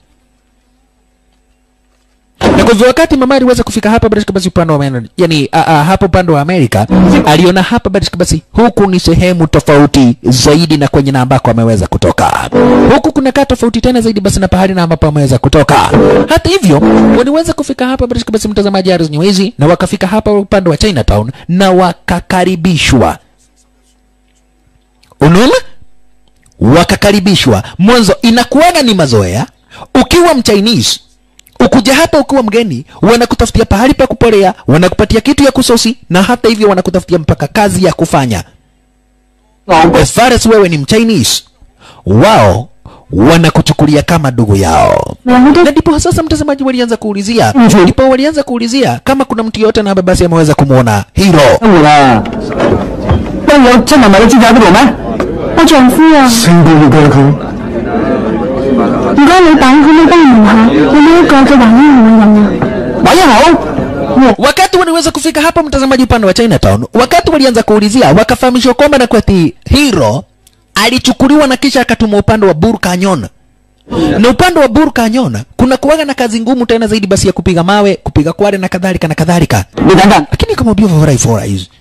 Na kwa hivyo wakati mama aliweza kufika hapa basi basi upande wa mainland, yani a, a, hapa upande wa Amerika aliona hapa basi basi huku ni sehemu tofauti zaidi na kwenye na ambako ameweza kutoka. Huku kunakaa tofauti tena zaidi basi na pahali na ambapo ameweza kutoka. Hata hivyo waliweza kufika hapa basi basi mtazamaji Aris Nyewezi na wakafika hapa upande wa Chinatown na wakakaribishwa unaona wakakaribishwa mwanzo inakuwaga ni mazoea ukiwa mchinese ukuja hapa ukiwa mgeni wanakutafutia pahali pa kupolea wanakupatia kitu ya kusosi na hata hivyo wanakutafutia mpaka kazi ya kufanya as far as wewe ni mchinese wao wanakuchukulia kama ndugu yao na ndipo sasa mtazamaji walianza kuulizia ndipo walianza kuulizia kama kuna mtu yote na ambaye basi ameweza kumwona hiro 生活啦，不有真係咪你知喺邊度咩？ 我丈夫啊， 星都要俾佢。 唔該老闆，可唔可以幫我問下有冇一個嘅華英號嘅人啊？ 喂，一好。 wakati waliweza kufika hapa mtazamaji upande wa Chinatown wakati walianza kuulizia wakafahamishwa kwamba na kwati hiro alichukuliwa na kisha akatumwa upande wa Bur Canyon na upande wa Bur Canyon kuna kuwaga na kazi ngumu tena zaidi basi ya kupiga mawe kupiga kware na kadhalika na kadhalika 你等等， lakini akamwambia fora fora hizi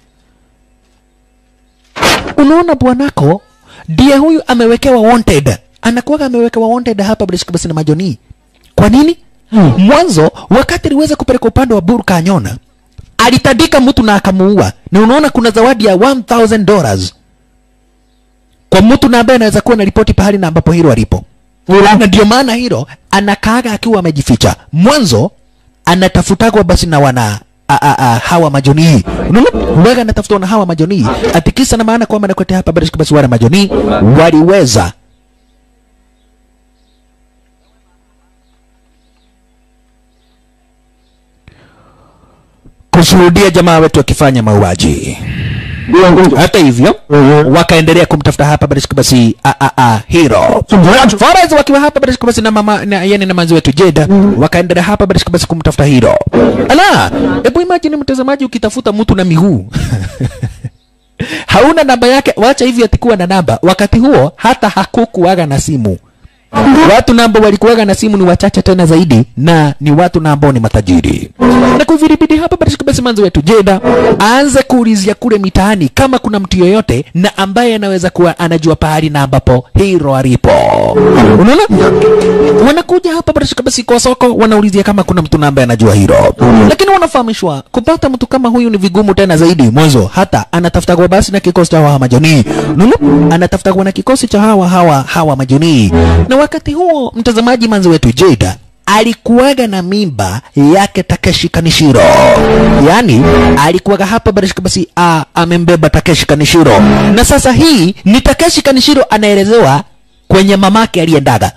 unaona bwanako ndiye huyu amewekewa wanted anakuwaga amewekewa wanted hapa basi basi na majoni kwa nini hmm. mwanzo wakati aliweza kupeleka upande wa Bur Canyon alitandika mtu na akamuua na unaona kuna zawadi ya 1000 dollars kwa mtu na ambaye anaweza kuwa na ripoti pahali na ambapo hilo alipo na ndio maana hilo anakaaga akiwa amejificha mwanzo anatafutagwa basi na wana a, a, a, hawa majonii unaona huwaga anatafutwa na hawa majonii atikisa na maana kwamba nakwete hapa basi basi wale majonii waliweza kushuhudia jamaa wetu akifanya mauaji 呢樣工作 hata hivyo Mhm. wakaendelea kumtafuta hapa basi basi a, a, a, hero 仲唔使一 Faraz wakiwa hapa basi basi na mama na, yani na manzi wetu Jeda wakaendelea hapa basi basi kumtafuta hero. Ala, hebu imagine mtazamaji ukitafuta mtu na miguu hauna namba yake, wacha hivi atikuwa na namba. Wakati huo hata hakukuwaga na simu, watu na ambao walikuwaga na simu ni wachache tena zaidi na ni watu na ambao ni matajiri na kwa hivyo ilibidi hapa basi basi manzi wetu Jeda aanze kuulizia kule mitaani kama kuna mtu yoyote na ambaye anaweza kuwa anajua pahali na ambapo hero alipo unaona wanakuja hapa basi basi kwa soko wanaulizia kama kuna mtu na ambaye anajua hero lakini wanafahamishwa kupata mtu kama huyu ni vigumu tena zaidi mwanzo hata anatafuta kwa basi na kikosi cha hawa majoni unaona anatafuta kwa na kikosi cha hawa hawa hawa majoni na wakati huo mtazamaji manzi wetu Jada alikuwaga na mimba yake Takeshi Kanishiro, yaani alikuwaga hapa basi basi a, amembeba Takeshi Kanishiro, na sasa hii ni Takeshi Kanishiro anaelezewa kwenye mamake aliyendaga.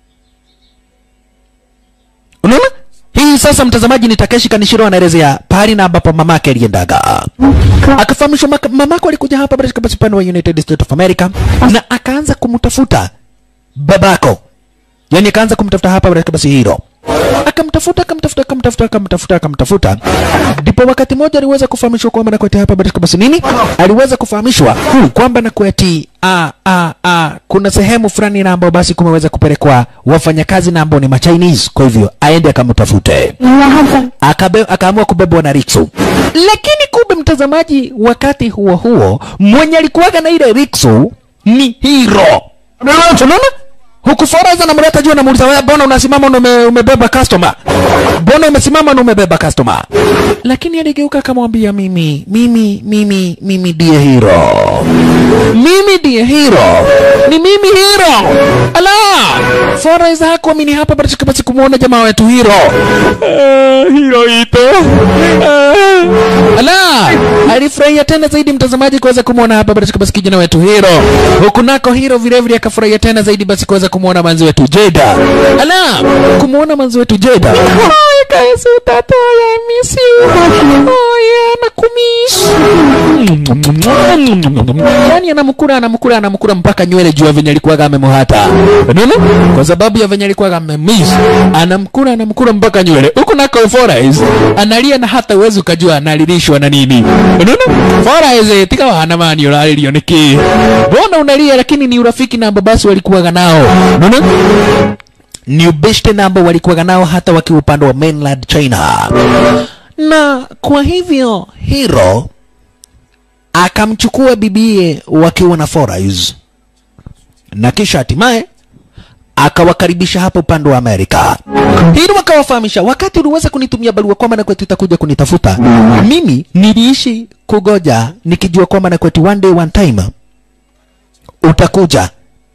Unaona? Hii sasa mtazamaji ni Takeshi Kanishiro anaelezea pahali na ambapo mamake aliendaga. Akafahamishwa maka- mamako alikuja hapa basi basi upande wa United States of America na akaanza kumtafuta babako. Yaani akaanza kumtafuta hapa basi basi hilo. Akamtafuta akamtafuta akamtafuta akamtafuta akamtafuta. Ndipo wakati mmoja aliweza kufahamishwa kwamba na kweti hapa basi basi nini? Aliweza kufahamishwa kwamba na kweti a a a kuna sehemu fulani na ambao basi kumeweza kupelekwa wafanyakazi na ambao ni ma Chinese. Kwa hivyo aende akamtafute akabe, akaamua kubebwa na Riksu. Lakini kumbe mtazamaji, wakati huo huo mwenye alikuwaga na ile Riksu ni Hiro. Unaona? Huku Foraiz anamleta juu anamuuliza wewe, mbona unasimama na ume, umebeba customer? Mbona umesimama na umebeba customer? Lakini aligeuka akamwambia mimi, mimi, mimi, mimi ndiye Hiro. Mimi ndiye Hiro. Ni mimi Hiro. Ala! Foraiz hakuamini hapa basi basi kumuona jamaa wetu Hiro. Uh, Hiro ito. Uh, ala! Alifurahia tena zaidi mtazamaji kuweza kumuona hapa basi basi kijana wetu Hiro. Huku nako Hiro vile vile akafurahia tena zaidi basi kuweza kumuona manzi wetu Jeda. Ala! Kumuona manzi wetu Jeda. Ay, kaisi tata ya miss you. Ay, nakumiss. Yaani anamkura anamkura anamkura mpaka nywele juu ya venye alikuwaga amemuhata. Unaona? Kwa sababu ya venye alikuwaga amemiss. Anamkura anamkura mpaka nywele. Huku nako Foraiz analia na hata uwezi ukajua analilishwa na nini. Unaona? Foraiz tika wana mani uralirio niki. Mbona unalia lakini ni urafiki na basi walikuwaga nao. Unaona? ni ubeshte na ambao walikuwaga nao hata wakiwa upande wa mainland China. Na kwa hivyo Hiro akamchukua bibie wakiwa na Foraiz na kisha hatimaye akawakaribisha hapa upande wa Amerika. Hilo wakawafahamisha, wakati uliweza kunitumia barua kwamba na kwetu utakuja kunitafuta, mimi niliishi kugoja nikijua kwamba na kwetu one day one time utakuja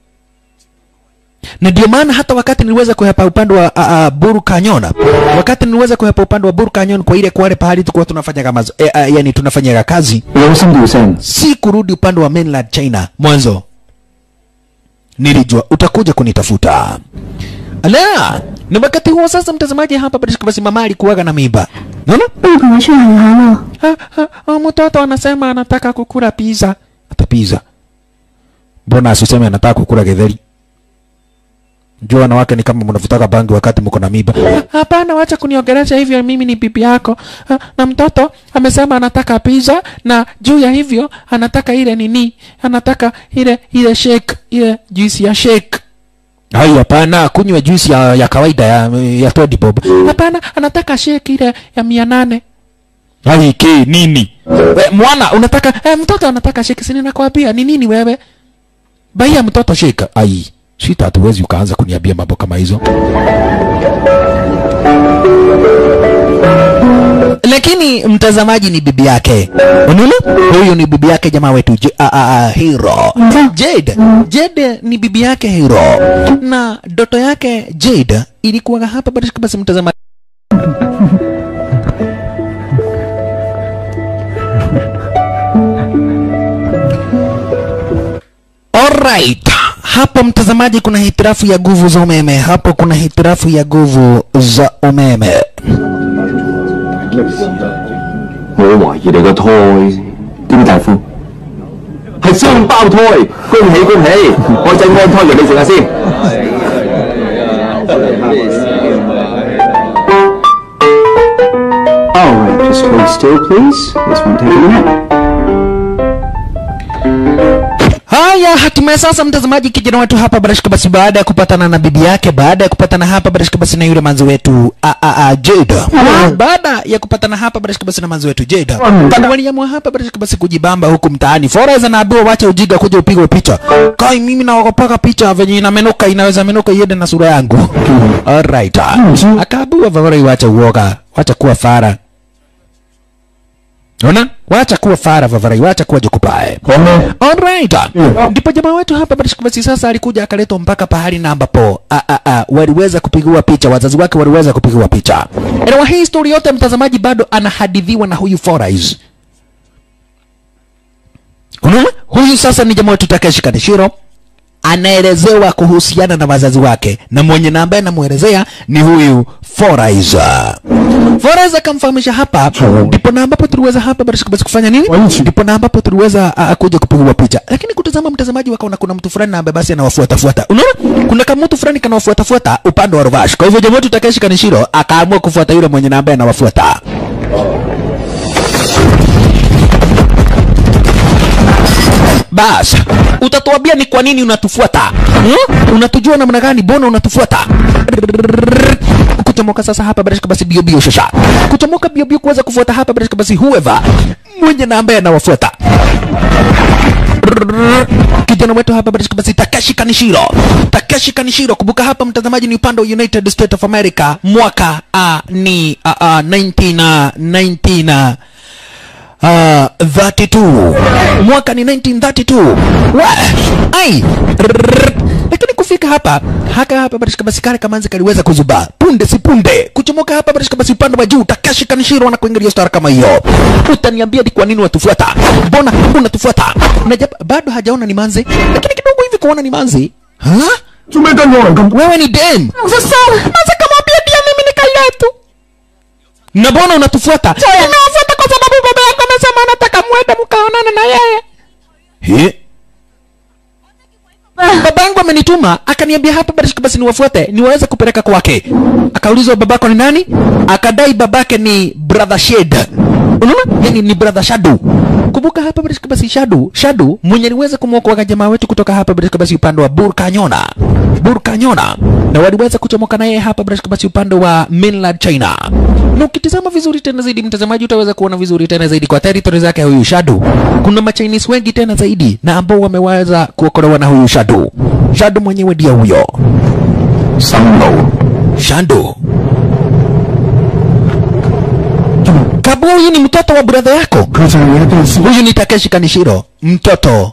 na ndio maana hata wakati niliweza kuhepa upande wa uh, uh, Buru Canyon, wakati niliweza kuhepa upande wa Buru Canyon kwa ile kwale pahali tulikuwa tunafanya kama eh, uh, yani tunafanya kazi, 有心調聲， si kurudi upande wa mainland China mwanzo. Nilijua utakuja kunitafuta. Ala, na wakati huo sasa, mtazamaji, hapa basi basi mama alikuwaga na mimba. Unaona? 不如同我去海南了。 Ha, ha, ha, mtoto anasema anataka kukula pizza. Hata pizza. Mbona asiseme anataka kukula githeri? Jua wanawake ni kama mnavutaka bangi wakati mko na mimba. "Ha, Hapana, wacha kuniongelesha hivyo, mimi ni bibi yako. Ha, Na mtoto amesema anataka pizza na juu ya hivyo anataka ile nini? Anataka ile ile shake, ile juice ya shake. Hai, hapana, kunywa juice ya, ya kawaida ya, ya Toddy Bob. Hapana, anataka shake ile ya mia nane. Hai, ki nini? We, mwana unataka eh, mtoto anataka shake, si ninakwambia ni nini wewe? Baia mtoto shake. Ai, sita hatuwezi ukaanza kuniambia mambo kama hizo. Lakini mtazamaji ni bibi yake. Unaona? Huyu ni bibi yake jamaa wetu J a, a, a, Hero. Jade. Jade ni bibi yake Hero. Na doto yake Jade ilikuwa hapa basi basi mtazamaji Alright. Hapo mtazamaji, kuna hitirafu ya nguvu za umeme. Hapo kuna hitirafu ya nguvu za umeme. 我懷疑你個胎點大夫？係雙胞胎，恭喜恭喜！我整安胎藥你食下先。All right, just hold still, please. This won't take a minute. Haya hatimaye sasa mtazamaji kijana wetu hapa barashika basi baada ya kupatana na bibi yake baada ya kupatana hapa barashika basi na yule manzi wetu a, a, a, Jada baada ya kupatana hapa barashika basi na manzi wetu Jada waliamua hapa barashika basi kujibamba huku mtaani Forez anaambiwa wacha ujiga kuja upigwe picha kai mimi naogopaga picha venye inamenuka inaweza menuka iende na sura yangu alright akaambiwa Forez wacha uoga wacha kuwa fara Ona? Wacha kuwa fara Vavarai, wacha kuwa jokupae. Alright. Ndipo jamaa wetu hapa Barishka basi sasa alikuja akaletwa mpaka pahali na ambapo a, a, a, waliweza kupigiwa picha, wazazi wake waliweza kupigiwa picha. Elewa hii story yote mtazamaji bado anahadithiwa na huyu Forais. Unaona? Huyu sasa ni jamaa wetu Takeshi Kaneshiro anaelezewa kuhusiana na wazazi wake na mwenye na ambaye anamwelezea ni huyu Foraiza. Foraiza akamfahamisha hapa, ndipo na ambapo tuliweza hapa Barishka basi kufanya nini? Ndipo na ambapo tuliweza uh, kuja kupigwa picha, lakini kutazama mtazamaji wakaona kuna mtu fulani na ambaye basi anawafuata fuata. Unaona, kuna kama mtu fulani kanawafuata fuata upande wa Rovash. Kwa hivyo jamaa wetu Takeshi Kanishiro akaamua kufuata yule mwenye na ambaye anawafuata. Bas, utatuambia ni kwa nini unatufuata hmm? Unatujua namna gani? Mbona unatufuata? Kuchomoka sasa hapa Barishka basi bio bio shasha, kuchomoka bio bio kuweza kufuata hapa Barishka basi whoever mwenye na ambaye anawafuata kijana wetu hapa Barishka basi Takeshi Kanishiro, Takeshi Kanishiro. Kumbuka hapa mtazamaji, ni upande wa United States of America, mwaka uh, ni uh, uh, 19 uh, 19 uh, Uh, 32 mwaka ni 1932 Wa! ai Rrrr. lakini kufika hapa haka hapa barishika basi kale kamanzi kaliweza kuzubaa punde si punde kuchomoka hapa barishika basi upande wa juu Takashi Kanishiro na kuingilia star kama hiyo utaniambia ni kwa nini unatufuata mbona unatufuata na jab- bado hajaona ni manzi lakini kidogo hivi kuona ni manzi ha? 做咩跟我人咁？ wewe ni dem 我说算了，那这kamwambia pia mimi ni kailetu. na mbona unatufuata Nafuata kwa sababu baba yako amesema anataka mwende mkaonane na yeye. He? baba yangu amenituma akaniambia hapa barishika basi niwafuate niwaweze kupeleka kwake akaulizwa babako ni nani akadai babake ni brother shed unaona yani ni brother shadu kumbuka hapa barishika basi shadu shadu mwenye aliweza kumwokoa jamaa wetu kutoka hapa barishika basi upande wa burkanyona burkanyona na waliweza kuchomoka naye hapa barishika basi upande wa mainland china na ukitizama vizuri tena zaidi mtazamaji utaweza kuona vizuri tena zaidi kwa territory zake huyu shadu kuna machinese wengi tena zaidi na ambao wameweza kuokolewa na huyu shadu shadu mwenyewe ndio huyo 生路 shadu kabu huyu ni mtoto wa brother yako 佢就係你嘅導師。 huyu ni takeshi kanishiro mtoto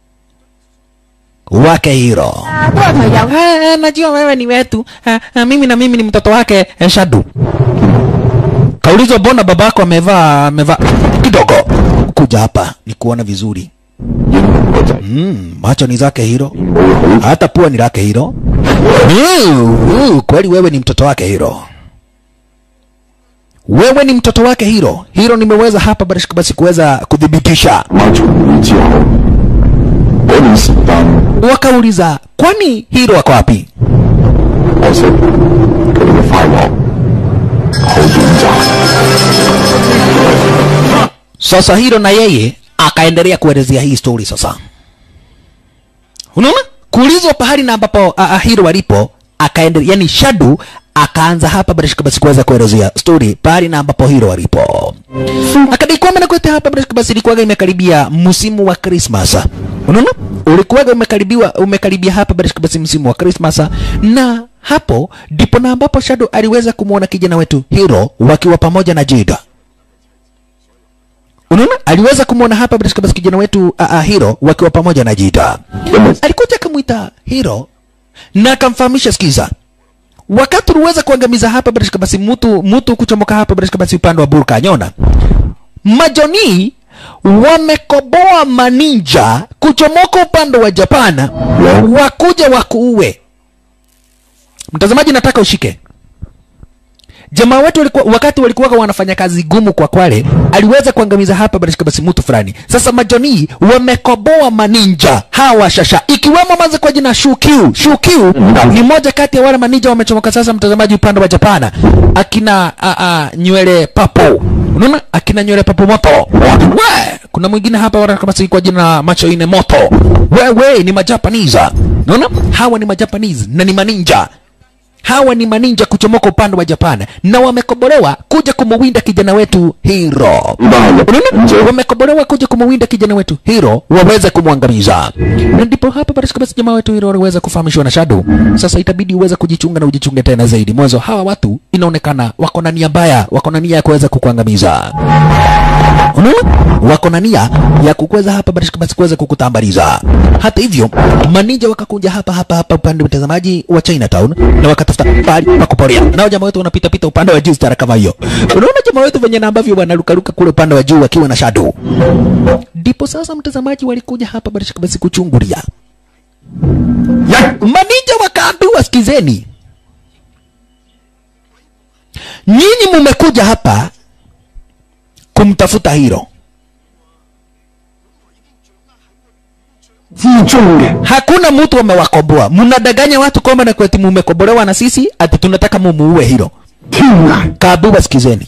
wake hiro 啊，都係朋友。 Ah, najua wewe ni wetu ah, ah, mimi na mimi ni mtoto wake eh, shadu kaulizwa mbona babako amevaa amevaa kidogo kuja hapa ni kuona vizuri 英雄個仔 mm, macho ni zake hiro 冇好 hata pua ni lake hiro mm, uh, kweli wewe ni mtoto wake hiro wewe ni mtoto wake hiro hiro nimeweza hapa barishika basi kuweza kuthibitisha 媽重會之後，嗰段時間 wakauliza kwani hiro ako wapi 可惜佢哋嘅快樂好短暫。 Sasa hilo na yeye akaendelea kuelezea hii story sasa. Unaona? Kuulizwa pahali na ambapo uh, uh, hilo walipo akaendelea, yani Shadu akaanza hapa barishika basi kuweza kuelezea story pahali na ambapo hilo walipo. Akadai kwamba na kwetu hapa barishika basi ilikuwaga imekaribia msimu wa Christmas. Unaona? Ulikuwaga umekaribiwa umekaribia hapa barishika basi msimu wa Christmas na hapo ndipo na ambapo Shadu aliweza kumwona kijana wetu Hiro wakiwa pamoja na Jada unaona aliweza kumwona hapa bila shaka basi kijana wetu uh, uh, hiro wakiwa pamoja na jita 因為 alikuja akamwita hiro na akamfahamisha sikiza wakati uliweza kuangamiza hapa bila shaka basi mtu mtu kuchomoka hapa bila shaka basi upande wa burka nyona majoni wamekoboa maninja kuchomoka upande wa japan wakuja wakuue mtazamaji nataka ushike jamaa wetu walikuwa, wakati walikuwa wanafanya kazi gumu kwa Kwale, aliweza kuangamiza hapa barishika basi mtu fulani. Sasa majoni wamekoboa maninja hawa shasha, ikiwemo maze kwa jina Shukyu. Shukyu ni moja kati ya wale maninja wamechomoka sasa, mtazamaji, upande wa Japana, akina a, a, nywele papo, unaona akina nywele papo moto. We, kuna mwingine hapa wala kama si kwa jina macho ine moto. Wewe ni majapanese, unaona hawa ni majapanese na ni maninja hawa ni maninja kuchomoka upande wa Japan na wamekobolewa kuja kumuwinda kijana wetu Hiro. Unaona? Wamekobolewa kuja kumuwinda kijana wetu Hiro waweze kumwangamiza. Na ndipo hapa basi basi jamaa wetu Hiro aliweza kufahamishwa na Shadow. Sasa itabidi uweze kujichunga na ujichunge tena zaidi. Mwanzo hawa watu inaonekana wako na nia mbaya, wako na nia ya kuweza kukuangamiza. Unaona? Wako na nia ya kukweza hapa basi basi kuweza kukutambaliza. Hata hivyo, maninja wakakuja hapa hapa hapa upande mtazamaji wa Chinatown na wakatafuta pahali pa kuporea. Nao jamaa wetu wanapita pita upande wa juu stara kama hiyo. Unaona jamaa wetu venye na ambavyo wanarukaruka kule upande wa juu wakiwa na shadow. Ndipo sasa mtazamaji walikuja hapa basi basi kuchungulia. Maninja wakaambiwa, sikizeni, nyinyi mumekuja hapa kumtafuta Hiro. 之中嘅 Hakuna mtu amewakoboa. Mnadanganya watu kwamba na kweti mumekobolewa na sisi ati tunataka mumuue Hiro. 天涯 Kaambiwa, sikizeni,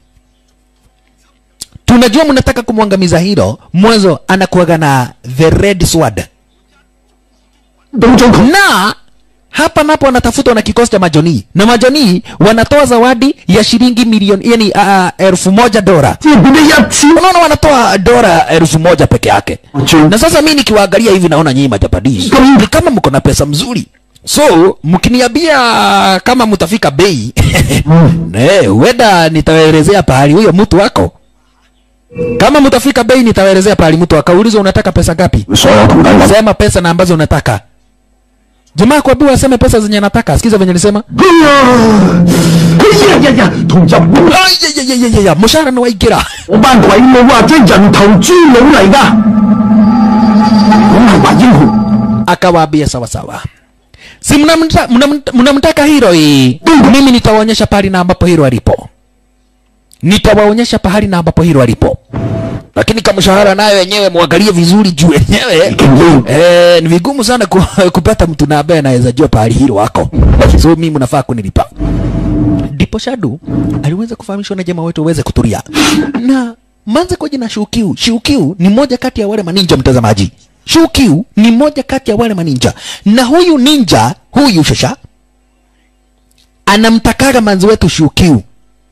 tunajua mnataka kumwangamiza Hiro. Mwanzo anakuwaga na the red sword 到咗佢 na hapa napo wanatafutwa na kikosi cha majoni na majoni wanatoa zawadi ya shilingi milioni yani uh, elfu moja dola 即係變咗一千 unaona wanatoa dola elfu moja peke yake na sasa mi nikiwaangalia hivi naona nyinyi majapanese ni kama mko na pesa mzuri so mkiniambia kama mtafika bei ne huenda nitawaelezea pahali huyo mtu wako kama mtafika bei nitawaelezea pahali mtu akaulizwa unataka pesa ngapi 所有同等咁， sema pesa na ambazo unataka jamaa kuambiwa aseme pesa zenye anataka sikiza venye nisema 哎呀，佢日日日同日本 ayayayayaya mshahara ni waingira 嗰班鬼佬啊，即係人頭豬腦嚟㗎，咁係話英雄。 akawaambia sawa sawa si mnamta- mnamta- mnamtaka hiro hii mimi nitawaonyesha pahali na ambapo hiro alipo nitawaonyesha pahali na ambapo hiro alipo lakini kama mshahara nayo wenyewe mwangalie vizuri juu wenyewe eh, ni vigumu sana ku, kupata mtu na ambaye anaweza jua pahali hilo wako so mimi mnafaa kunilipa ndipo shadu aliweza kufahamishwa na jamaa wetu aweze kutulia na manze kwa jina Shukiu. Shukiu ni moja kati ya wale maninja mtazamaji. Shukiu ni moja kati ya wale maninja, na huyu ninja huyu shasha anamtakaga manzi wetu Shukiu.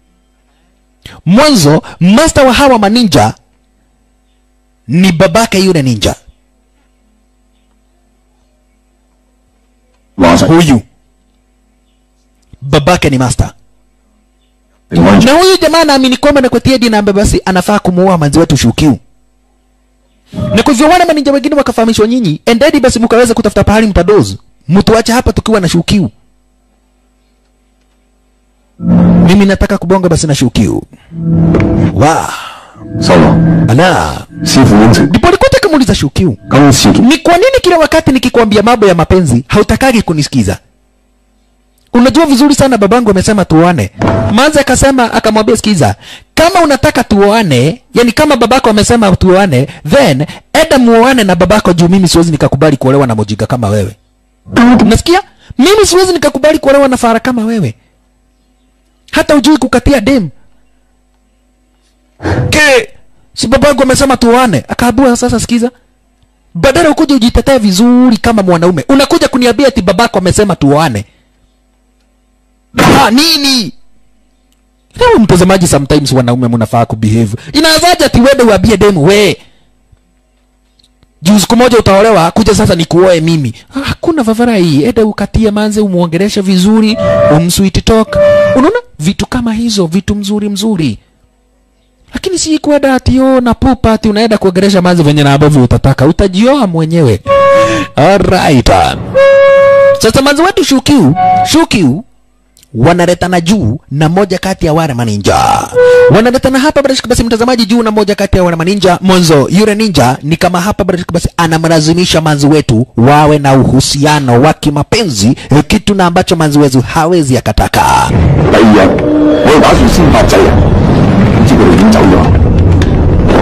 Mwanzo master wa hawa maninja ni babake yule ninja 話實 huyu, babake ni master. 平安 na huyu jamaa naamini kwamba nakwetia dini ambaye basi anafaa kumuoa manzi wetu Shukiu. Na kwa hivyo wale maninja wengine wakafahamishwa, nyinyi endeni basi mkaweza kutafuta pahali mtadozu, mtuache hapa tukiwa na Shukiu. Mimi nataka kubonga basi na Shukiu. Wa 收啦， ala, 師傅應承， ndipo alikuwa akamuuliza Shukiu, 今次見 ni kwa nini kila wakati nikikwambia mambo ya mapenzi hautakagi kunisikiza? Unajua vizuri sana babangu amesema tuoane. Manzi akasema akamwambia, sikiza, kama unataka tuoane, yani kama babako amesema tuoane, then enda muoane na babako, juu mimi siwezi nikakubali kuolewa na mojinga kama wewe. Unasikia? Mimi siwezi nikakubali kuolewa na fara kama wewe, hata ujui kukatia dem ke si babangu amesema tuoane. Akaambiwa sasa, sikiza, badala ukuje ujitetee vizuri kama mwanaume, unakuja kuniambia ati babako amesema tuoane. Ah, nini? Leo mtazamaji, sometimes wanaume mnafaa kubehave. Inawezaje ati wewe uambie demu we juu siku moja utaolewa, kuja sasa nikuoe mimi? Ah, Hakuna vavara hii. Enda ukatie manze, umuongeleshe vizuri, umsweet talk. Unaona vitu kama hizo, vitu mzuri mzuri lakini si kwenda ati yo na pupa ati unaenda kuongelesha manzi venye na ambavyo utataka, utajioa mwenyewe. Alright. Sasa manzi wetu Shukiu, Shukiu wanaletana juu na moja kati ya wale maninja wanaletana hapa barashika basi mtazamaji juu na moja kati ya wale maninja mwanzo yule ninja ni kama hapa barashika basi anamlazimisha manzi wetu wawe na uhusiano wa kimapenzi eh, kitu na ambacho manzi wetu hawezi akataka 第二日，我哋打算先發制人，點知佢哋已經走咗。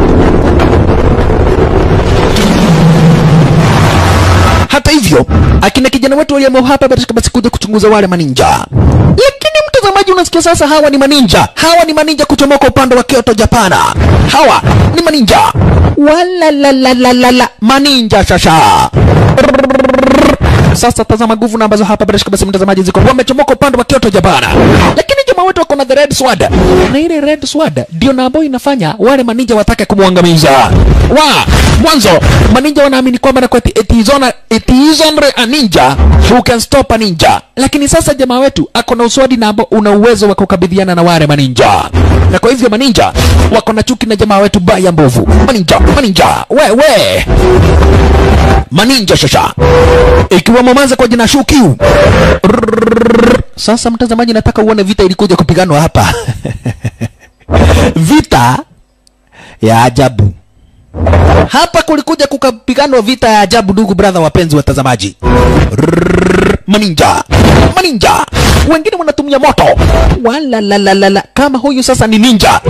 hata hivyo akina kijana wetu waliamua hapa barashika basi kuja kuchunguza wale maninja lakini mtazamaji unasikia sasa hawa ni maninja hawa ni maninja kuchomoka upande wa kyoto japana hawa ni maninja walalalalala maninja shasha sasa tazama nguvu na ambazo hapa barashika basi mtazamaji ziko wamechomoka upande wa kyoto japana lakini jamaa wetu wako na the red sword na ile red sword ndio na ambayo inafanya wale maninja watake kumwangamiza wa mwanzo maninja wanaamini kwamba na kweti it is on a- it is only a ninja who can stop a ninja lakini sasa jamaa wetu ako na uswadi na ambao una uwezo wa kukabiliana na wale maninja na kwa hivyo maninja wako na chuki na jamaa wetu baya mbovu maninja maninja wewe maninja shasha ikiwemo manza kwa jina Shukiu. Rrrr. Sasa mtazamaji, nataka uone vita ilikuja kupiganwa hapa vita ya ajabu hapa kulikuja kukapiganwa vita ya ajabu, ndugu brother, wapenzi watazamaji. Rrrr. Maninja, maninja wengine wanatumia moto, wala la la la la, kama huyu sasa ni ninja.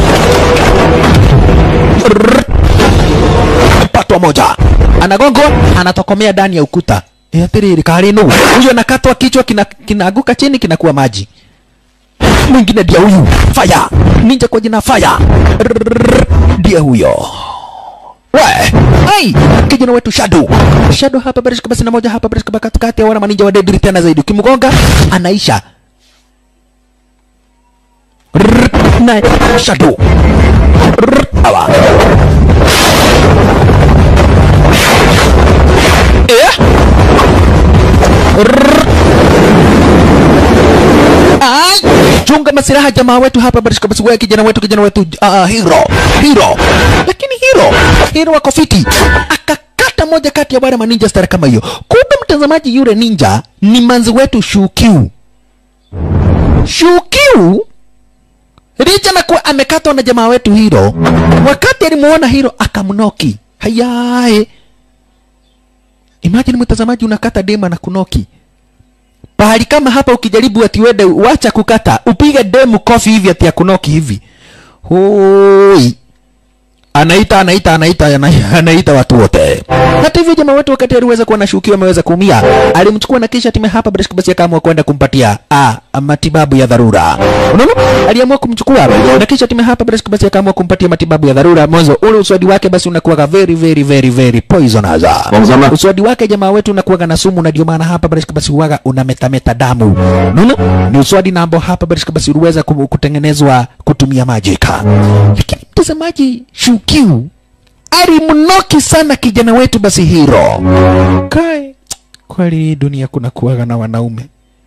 Rrrr. patwa moja anagongwa anatokomea ndani ya ukuta Eh, atiriri karinu huyo anakatwa kichwa kina- kinaanguka chini kinakuwa maji mwingine ndia huyu faya ninja kwa jina faya Rrrr, ndiye huyo we ai kijana wetu shadow shadow hapa barishika basi na moja hapa barishika katikati ya wana maninja wa dedri tena zaidi ukimgonga anaisha Rrrr, na shadow Rrrr, hawa Eh? Rrrr. Ai, chunga masiraha jamaa wetu hapa barishika basi wewe kijana wetu kijana wetu uh, hero hero lakini hero hero wako fiti akakata moja kati ya wale maninja stara kama hiyo kumbe mtazamaji yule ninja ni manzi wetu shukiu shukiu licha na kuwa amekatwa na jamaa wetu hiro wakati alimuona hiro akamnoki hayaye imagine mtazamaji unakata dema na kunoki pahali kama hapa ukijaribu ati wende wacha kukata upige demu kofi hivi ati ya kunoki hivi hoi anaita anaita anaita ana- anaita watu wote hata hivyo jamaa wetu wakati aliweza kuwa nashukiwa ameweza kuumia alimchukua na kisha time hapa Breshka basi akaamua kwenda kumpatia ah, matibabu ya dharura unaona aliamua kumchukua na kisha time hapa Breshka basi akaamua kumpatia matibabu ya dharura mwanzo ule uswadi wake basi unakuwa very very very very poisonous Wamzama. uswadi wake jamaa wetu unakuwa na sumu na ndio maana hapa Breshka basi huwaga unametameta damu unaona ni uswadi na ambao hapa Breshka basi uliweza ku- kutengenezwa kutumia majika lakini mtazamaji shukiu alimnoki sana kijana wetu basi hiro kai kweli hii dunia kuna kuwaga na wanaume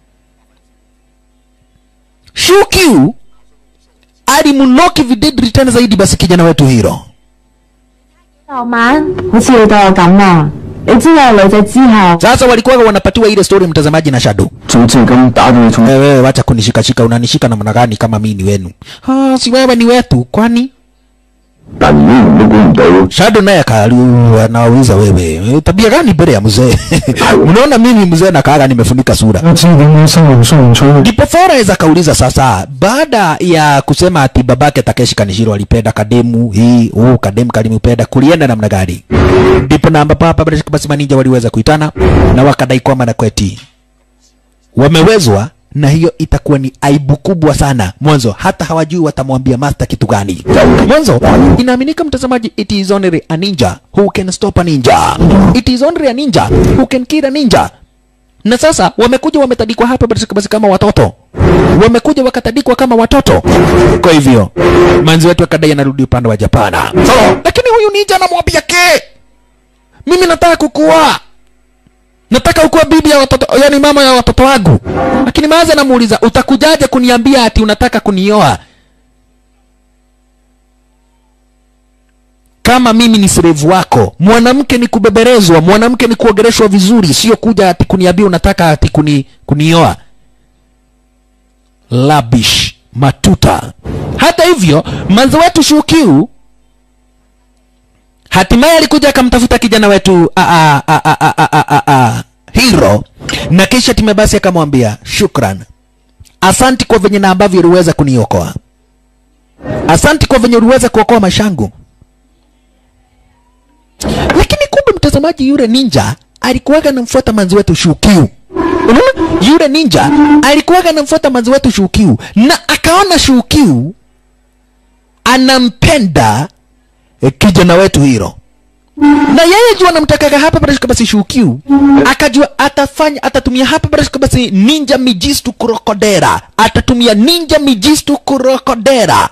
shukiu alimnoki videdri tena zaidi basi kijana wetu hiro 昨晚好似你對我咁啊！你知我有女仔之後， sasa walikuwa wanapatiwa ile story mtazamaji na shado 早知係咁打到你重， wewe wacha kunishikashika unanishika namna gani kama mi ni wenu ah, si wewe ni wetu kwani 但如果唔都估唔到， Shado naye akali- anawauliza wewe "Eh, tabia gani mbele ya mzee? Unaona mimi mzee nakaaga nimefunika sura. 我知點解生龍送唔出去。 Ndipo Forez akauliza sasa, baada ya kusema ati babake Takeshi Kanishiro alipenda kademu hii, huu kademu kalimupenda, kulienda namna gani? Ndipo na ambapo hapa bila shaka basi maninja waliweza kuitana na wakadai kwamba na kweti wamewezwa na hiyo itakuwa ni aibu kubwa sana. Mwanzo hata hawajui watamwambia master kitu gani. Mwanzo inaaminika mtazamaji, it is only a ninja who can stop a ninja. It is only a ninja who can kill a ninja na sasa wamekuja wametadikwa hapa basi basi kama watoto wamekuja wakatadikwa kama watoto kwa hivyo manzi wetu akadai anarudi upande wa japana lakini huyu ninja anamwambia ke mimi nataka kukua nataka ukuwa bibi ya watoto yani mama ya watoto wangu lakini mazi anamuuliza utakujaje kuniambia ati unataka kunioa kama mimi ni slave wako mwanamke ni kubeberezwa mwanamke ni kuogereshwa vizuri sio kuja ati kuniambia unataka ati kuni, kunioa labish matuta hata hivyo manzi wetu shukiu hatimaye alikuja akamtafuta kijana wetu a, a, a, a, a, a, a, a, a, hiro na kisha time basi akamwambia shukran asanti kwa venye na ambavyo uliweza kuniokoa asanti kwa venye uliweza kuokoa mashangu lakini kumbe mtazamaji yule ninja alikuwaga namfuata manzi wetu shukiu unaona yule ninja alikuwaga namfuata manzi wetu shukiu na akaona shukiu anampenda eh, kijana wetu hiro na yeye jua anamtakaga hapa barashika basi shukiu akajua atafanya atatumia hapa barashika basi ninja mijistu kurokodera atatumia ninja mijistu kurokodera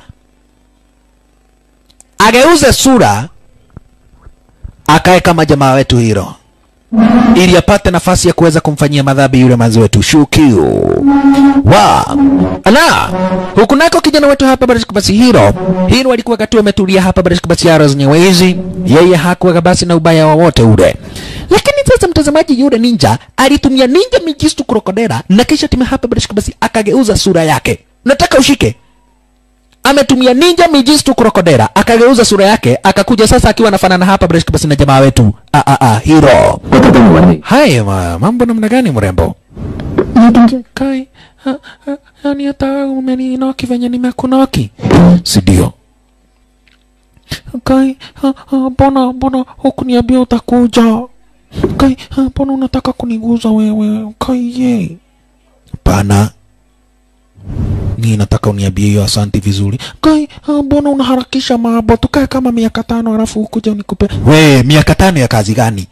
ageuze sura akae kama jamaa wetu hiro ili apate nafasi ya kuweza kumfanyia madhambi yule manzi wetu shukiu wa ala huku nako kijana wetu hapa barashika basi hiro hiro alikuwa katu ametulia hapa barashika basi aro zenyewe hizi yeye hakuwa basi na ubaya wowote ule lakini sasa mtazamaji yule ninja alitumia ninja mijistu krokodera na kisha time hapa barashika basi akageuza sura yake nataka ushike ametumia ninja mijistu krokodera akageuza sura yake akakuja sasa akiwa anafanana hapa barashika basi na jamaa wetu a a a hiro 我特登你揾你， haya ma, mambo namna gani mrembo 你點知？ kai ha, ha, yani hata umeninoki venye nimekunoki sidio kai ha, ha, mbona mbona hukuniambia utakuja kai ha, mbona unataka kuniguza wewe kai ye pana ni nataka uniambie hiyo asanti vizuri kai ha, mbona unaharakisha mambo tukae kama miaka tano alafu ukuja unikupe we miaka tano ya kazi gani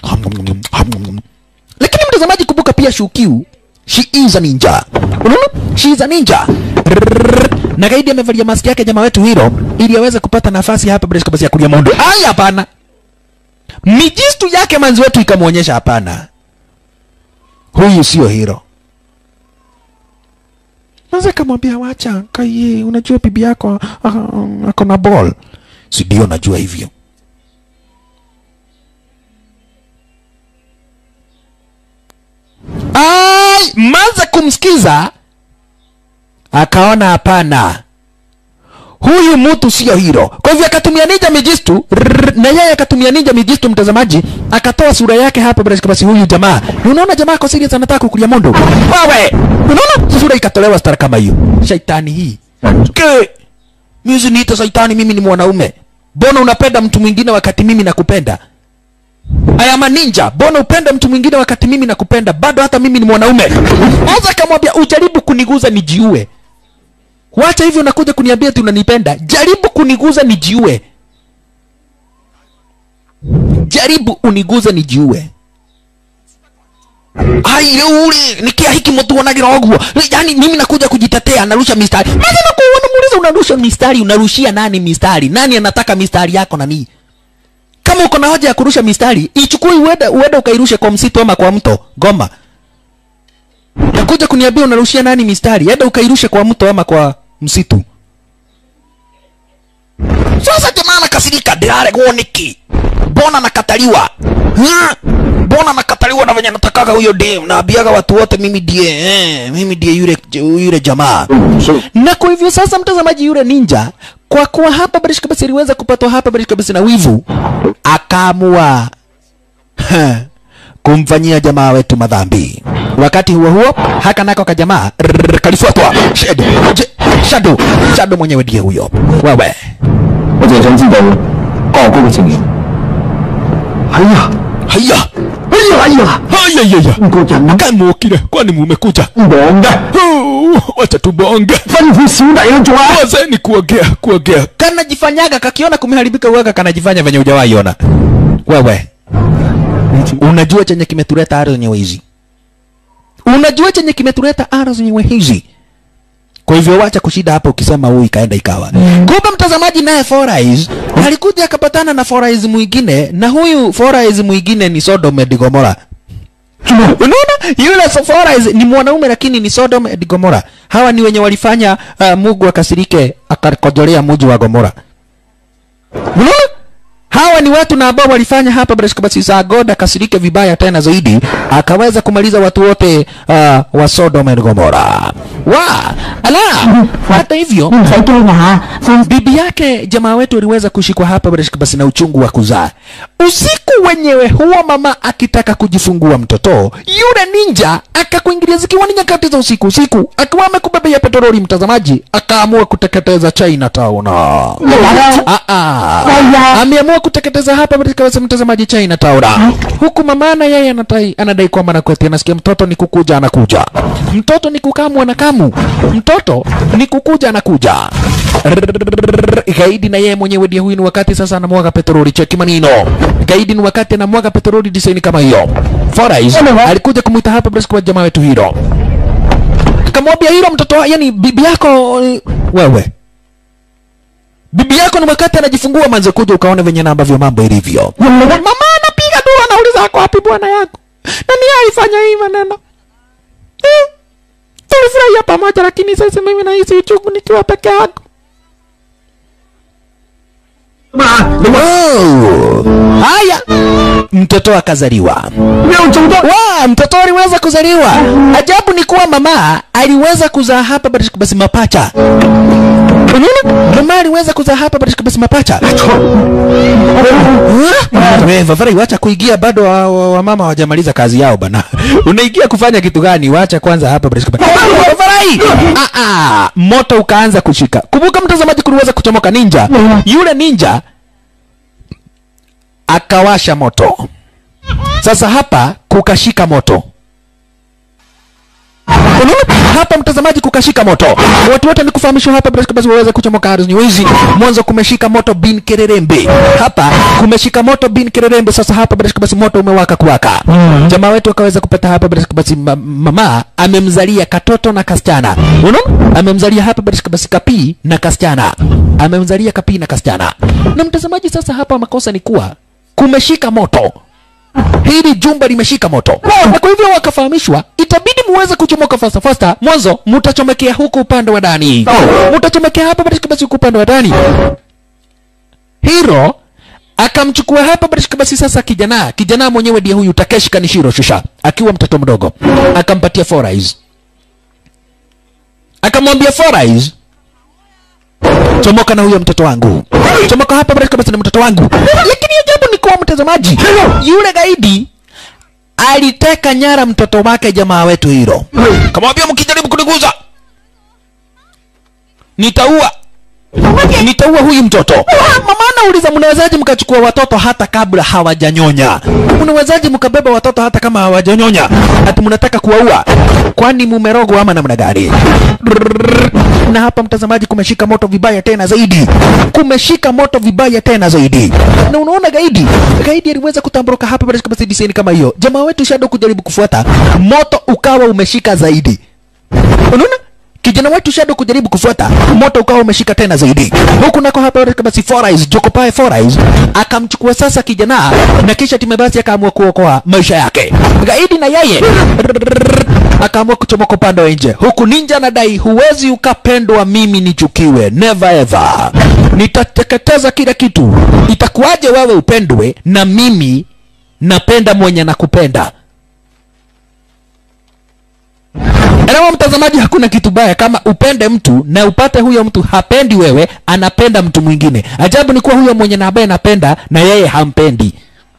lakini mtazamaji kumbuka pia shukiu she is a ninja unaona she is a ninja Rrrr. na gaidi amevalia maski yake jamaa wetu hilo ili aweze kupata nafasi hapa bila basi ya kulia mondo haya hapana mijistu yake manzi wetu ikamwonyesha hapana huyu sio hiro Naweza kamwambia wacha kaye, unajua bibi yako ah, ah, ako na ball, si ndio? Najua hivyo. Ai, manza kumsikiza akaona hapana, huyu mtu sio hiro. Kwa hivyo akatumia ninja mijistu rrrr, na yeye akatumia ninja mijistu, mtazamaji, akatoa sura yake hapa bila shaka. Basi huyu jamaa, na unaona jamaa ako serious, anataka kukulia mondo. Wewe unaona sura ikatolewa stara kama hiyo. Shaitani hii ke mimi niita shaitani, mimi ni mwanaume. Mbona unapenda mtu mwingine wakati mimi nakupenda? I am a ninja. Mbona upende mtu mwingine wakati mimi nakupenda? Bado hata mimi ni mwanaume. Anza kamwambia ujaribu kuniguza nijiue. Wacha hivyo unakuja kuniambia ati unanipenda. Jaribu kuniguza nijiue. Jaribu uniguze nijiue. Ai ule nikia hiki mtu wanagira ogwo. Yaani mimi nakuja kujitetea narusha mistari. Maana nakuona muuliza unarusha mistari, unarushia nani mistari? Nani anataka mistari yako na nini? Kama uko na haja ya kurusha mistari, ichukue uende uende ukairushe kwa msitu ama kwa mto. Goma. Nakuja kuniambia unarushia nani mistari? Enda ukairushe kwa mto ama kwa msitu. Sasa jamaa anakasirika, ndiraregwo niki? Mbona nakataliwa? Ha? Mbona nakataliwa na venye natakaga huyo dem? Naambiaga watu wote mimi ndiye eh, mimi ndiye yule yule jamaa. 是 Na kwa hivyo sasa, mtazamaji, yule ninja kwa kuwa hapa Barish kabisa iliweza kupatwa hapa Barish kabisa na wivu, akaamua ha, kumfanyia jamaa wetu madhambi. Wakati huo huo, haka nako ka jamaa rrrr, kalifuatwa Shadow, Je- Shadow, Shadow mwenyewe ndiye huyo. Wewe 我淨係想知道哥哥嘅情形。係啊， haya 哎呀哎呀， haya yaya, 個人啊 kamukire, kwani mumekuja? 忙嘅， Oh, Wacha tubonge. 吩咐小弟去做啊！ Wazeni kuongea kuongea, kanajifanyaga kakiona kumeharibika, uwaga kanajifanya venye hujawaiona. Wewe unajua chenye kimetuleta aro zenyewe hizi, unajua chenye kimetuleta aro zenyewe hizi. Kwa hivyo wacha kushida hapo ukisema huyu ikaenda ikawa. Kumbe mtazamaji, naye Forais alikuja akapatana na Forais mwingine, na huyu Forais mwingine ni Sodom and Gomora. Unaona, yule Forais ni mwanaume lakini ni Sodom and Gomora. Hawa ni wenye walifanya uh, Mungu akasirike akakojolea mji wa Gomora. Unaona? Hawa hawa ni watu na ambao walifanya hapa Breshka basi saa God akasirike vibaya tena zaidi, akaweza kumaliza watu wote uh, wa Sodom and Gomora. Wa ala, hata hivyo 唔使驚啊嚇，放 bibi yake jamaa wetu aliweza kushikwa hapa Breshka basi na uchungu wa kuzaa. Usiku wenyewe huo, mama akitaka kujifungua mtoto, yule ninja akakuingilia zikiwa ni nyakati za usiku usiku, akiwa amekubebea petroli, mtazamaji, akaamua kuteketeza Chinatown. Ah, ah. Haya. Ameamua kuteketeza hapa katika basi mtazamaji Chinatown. Huku mama na yeye anadai anadai kwamba anakweti anasikia mtoto ni kukuja anakuja. Mtoto ni kukamu anakamu. Mtoto ni kukuja anakuja. Gaidi na yeye mwenyewe ndiye huyu ni wakati sasa anamwaga petroli cheki manino. Gaidi ni wakati anamwaga petroli design kama hiyo. Forais alikuja kumuita hapa basi kwa jamaa wetu hilo. Akamwambia hilo mtoto wa- yani bibi yako eh, wewe bibi yako ni wakati anajifungua manze kuja ukaone venye na ambavyo mambo ilivyo mama anapiga duru anauliza ako wapi bwana yako na ni yeye alifanya hii maneno eh, tulifurahia pamoja lakini sasa mimi nahisi uchungu nikiwa peke yako Wow. haya mtoto akazaliwa 又做多 wa mtoto aliweza kuzaliwa ajabu ni kuwa mama aliweza kuzaa hapa basi basi mapacha unaona mama aliweza kuzaa hapa basi basi mapacha wewe Vavarai wacha kuingia bado wa, wa, wa mama hawajamaliza kazi yao bana unaingia kufanya kitu gani wacha kwanza hapa basi basi Vavarai ah ah moto ukaanza kushika kumbuka mtazamaji kuliweza kuchomoka ninja yule ninja akawasha moto sasa hapa kukashika moto Unaona? hapa mtazamaji kukashika moto watu wote nikufahamishwa hapa basi basi waweze kuchomoka ardhi nywizi mwanzo kumeshika moto bin kererembe hapa kumeshika moto bin kererembe sasa hapa basi basi moto umewaka kuwaka jamaa wetu akaweza kupata hapa basi basi ma- mama amemzalia katoto na kasichana unaona amemzalia hapa basi basi kapii na kasichana amemzalia kapii na kasichana na mtazamaji sasa hapa makosa ni kuwa kumeshika moto hili jumba limeshika moto na kwa hivyo wakafahamishwa itabidi muweze kuchomoka fasta fasta mwanzo mutachomekea huku upande wa ndani mutachomekea hapa basi basi huku upande wa ndani hiro akamchukua hapa basi basi sasa kijana kijana mwenyewe ndiye huyu Takeshi Kanishiro shusha akiwa mtoto mdogo akampatia four eyes akamwambia four eyes chomoka na huyo mtoto wangu chomoka hapa basi basi na mtoto wangu lakini ajabu ni kuwa mtazamaji yule gaidi aliteka nyara mtoto wake jamaa wetu hilo kamwambia mkijaribu kuniguza nitaua nitaua huyu mtoto mama anauliza mnawezaje mkachukua watoto hata kabla hawajanyonya mnawezaje mkabeba watoto hata kama hawajanyonya ati mnataka kuwaua kwani mumerogwa ama namna gani na hapa mtazamaji kumeshika moto vibaya tena zaidi kumeshika moto vibaya tena zaidi na unaona gaidi gaidi aliweza kutamburuka hapa basi kama design kama hiyo jamaa wetu shadow kujaribu kufuata moto ukawa umeshika zaidi unaona kijana wetu Shadow kujaribu kufuata moto ukawa umeshika tena zaidi huku nako hapa kama si Four Eyes Jokopae Four Eyes akamchukua sasa kijana na kisha time basi akaamua kuokoa maisha yake gaidi na yeye akaamua kuchomoka upande wa nje huku ninja anadai huwezi ukapendwa mimi nichukiwe never ever nitateketeza kila kitu itakuwaje wewe upendwe na mimi napenda mwenye nakupenda Elewa mtazamaji, hakuna kitu baya kama upende mtu na upate huyo mtu hapendi wewe, anapenda mtu mwingine. Ajabu ni kuwa huyo mwenye na ambaye anapenda na yeye hampendi.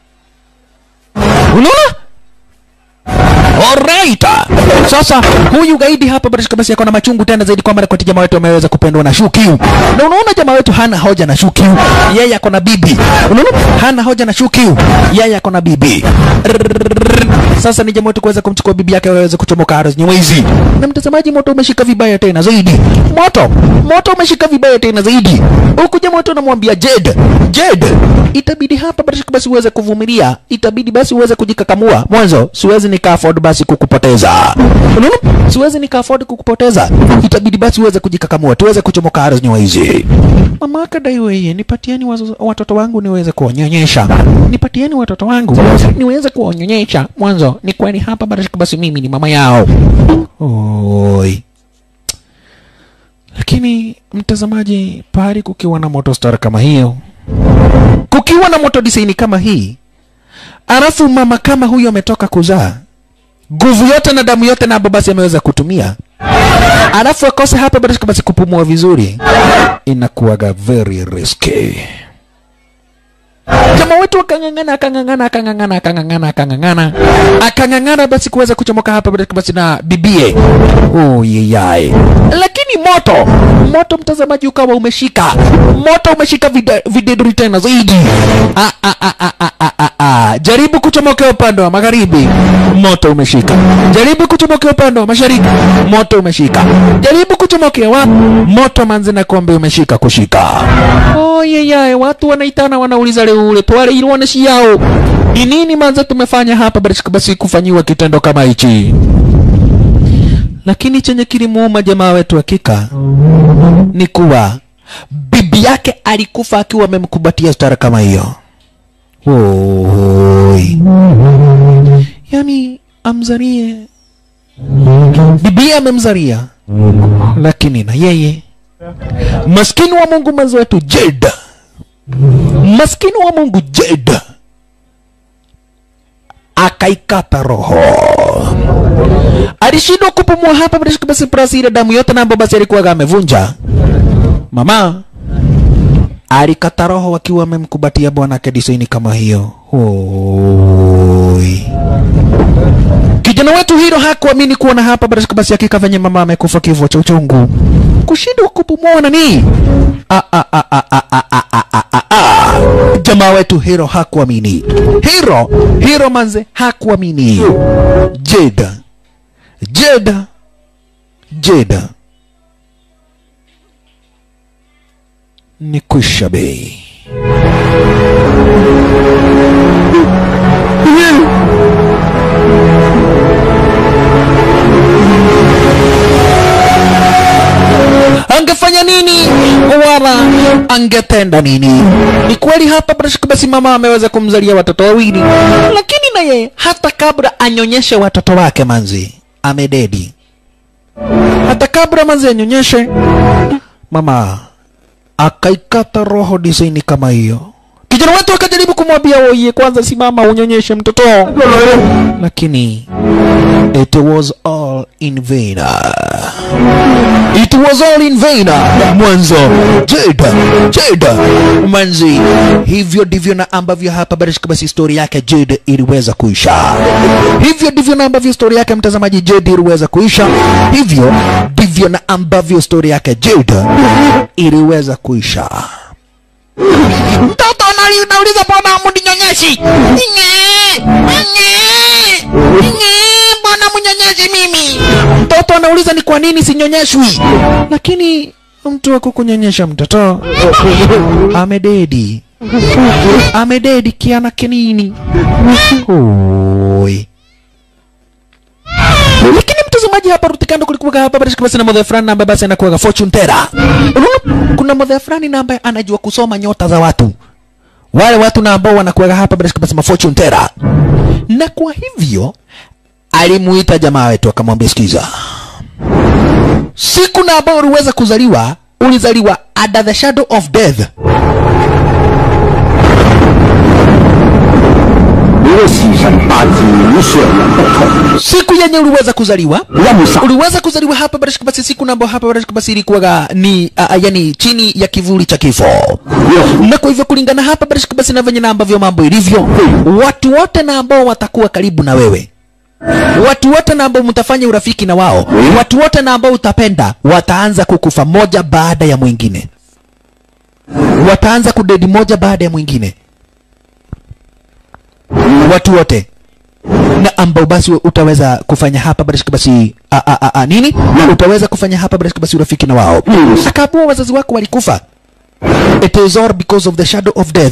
Unaona? Alright. Sasa huyu gaidi hapa basi basi yako na machungu tena zaidi kwamba kwa jamaa wetu ameweza kupendwa na Shukiu. Na unaona jamaa wetu hana hoja na Shukiu. Yeye ako na bibi. Unaona? Hana hoja na Shukiu. Yeye ako na bibi. Sasa ni jamaa wetu kuweza kumchukua bibi yake aweze kuchomoka ardhi nyamwezi. Na mtazamaji, moto umeshika vibaya tena zaidi. Moto, moto umeshika vibaya tena zaidi. Huku jamaa wetu anamwambia Jed, Jed, itabidi hapa basi basi uweze kuvumilia, itabidi basi uweze kujikakamua. Mwanzo siwezi nika afford basi kukupoteza. Unaona? Siwezi nika afford kukupoteza. Itabidi basi uweze kujikakamua, tuweze kuchomoka ardhi nyamwezi. Mama akadai wewe, nipatieni wazo- watoto wangu niweze kuwanyonyesha. Nipatieni watoto wangu niweze kuwanyonyesha. Mwanzo ni kweli hapa basi basi mimi ni mama yao. Oi. Lakini mtazamaji, pahali kukiwa na moto star kama hiyo, kukiwa na moto disaini kama hii alafu mama kama huyo ametoka kuzaa nguvu yote na damu yote nabo basi ameweza kutumia alafu akose hapa basi basi kupumua vizuri inakuwaga very risky jamaa wetu akang'ang'ana akang'ang'ana akang'ang'ana akang'ang'ana akang'ang'ana akang'ang'ana basi kuweza kuchomoka hapa basi basi na bibie oh yeyai lakini moto moto mtazamaji ukawa umeshika moto umeshika vida- videduri tena zaidi ah, ah, ah, ah, ah, ah, ah, ah. jaribu kuchomokea upande wa magharibi moto umeshika jaribu kuchomokea upande wa mashariki moto umeshika jaribu kuchomokea wapi moto manzi na kombe umeshika kushika oh yeyai watu wanaitana wanauliza leo ule twale ilioneshi yao ni nini manze tumefanya hapa basi basi kufanyiwa kitendo kama hichi lakini chenye kilimuuma jamaa wetu hakika ni kuwa bibi yake alikufa akiwa amemkumbatia stara kama hiyo Oi. yani amzarie bibi amemzaria lakini na yeye maskini wa mungu mwenzi wetu jeda maskini wa mungu jeda akaikata roho alishindwa kupumua hapa basi basi prasi ile damu yote nambo basi alikuwa amevunja mama alikata roho wakiwa amemkubatia bwanake disaini kama hiyo Oi. kijana wetu hilo hakuamini kuona hapa basi basi hakika venye mama amekufa kifo cha uchungu kushindwa kupumua nani Ah, ah, ah, ah, ah, ah, ah, ah, ah, ah, ah. jamaa wetu hiro hakuamini hiro hiro manze hakuamini jeda jeda jeda ni kwisha bei angefanya nini wala angetenda nini ni kweli hapa basi basi mama ameweza kumzalia watoto wawili lakini na yeye hata kabla anyonyeshe watoto wake manzi amededi hata kabla manzi anyonyeshe mama akaikata roho disaini kama hiyo kijana wetu akajaribu kumwambia oye kwanza simama unyonyeshe mtoto lakini it was all in vain it was all in vain mwanzo jeda jeda manzi hivyo ndivyo na ambavyo hapa basi basi stori yake jeda iliweza kuisha hivyo ndivyo na ambavyo stori yake mtazamaji jeda iliweza kuisha hivyo ndivyo na ambavyo stori yake jeda iliweza kuisha mtoto anali- nauliza mbona mninyonyeshi Nye, nye, nye, mbona mnyonyeshi mimi mtoto anauliza ni kwa nini sinyonyeshwi lakini mtu wa kukunyonyesha mtoto amededi amededi kiana kinini Oi. lakini mtazamaji hapa rutikando kulikuwa hapa basi basi na modhe fulani na ambaye basi anakuwa fortune teller Unaona, kuna modhe fulani na ambaye anajua kusoma nyota za watu wale watu na ambao wanakuwa hapa basi basi ma fortune teller na kwa hivyo alimuita jamaa wetu akamwambia sikiza siku na ambao uliweza kuzaliwa ulizaliwa under the shadow of death 你的牺牲把子女血缘不同， siku yenye uliweza kuzaliwa 让啥？ uliweza kuzaliwa hapa barashika basi siku na ambao hapa barashika basi ilikuwaga ni uh, yani chini ya kivuli cha kifo na kwa hivyo kulingana hapa barashika basi na venye na ambavyo mambo ilivyo watu wote na ambao watakuwa karibu na wewe watu wote na ambao mtafanya urafiki na wao watu wote na ambao utapenda wataanza kukufa moja baada ya mwingine wataanza kudedi moja baada ya mwingine watu wote na ambao basi utaweza kufanya hapa barashika basi a, a, a, a, nini utaweza kufanya hapa barashika basi urafiki na wao akaambiwa wazazi wako walikufa it is all because of the shadow of death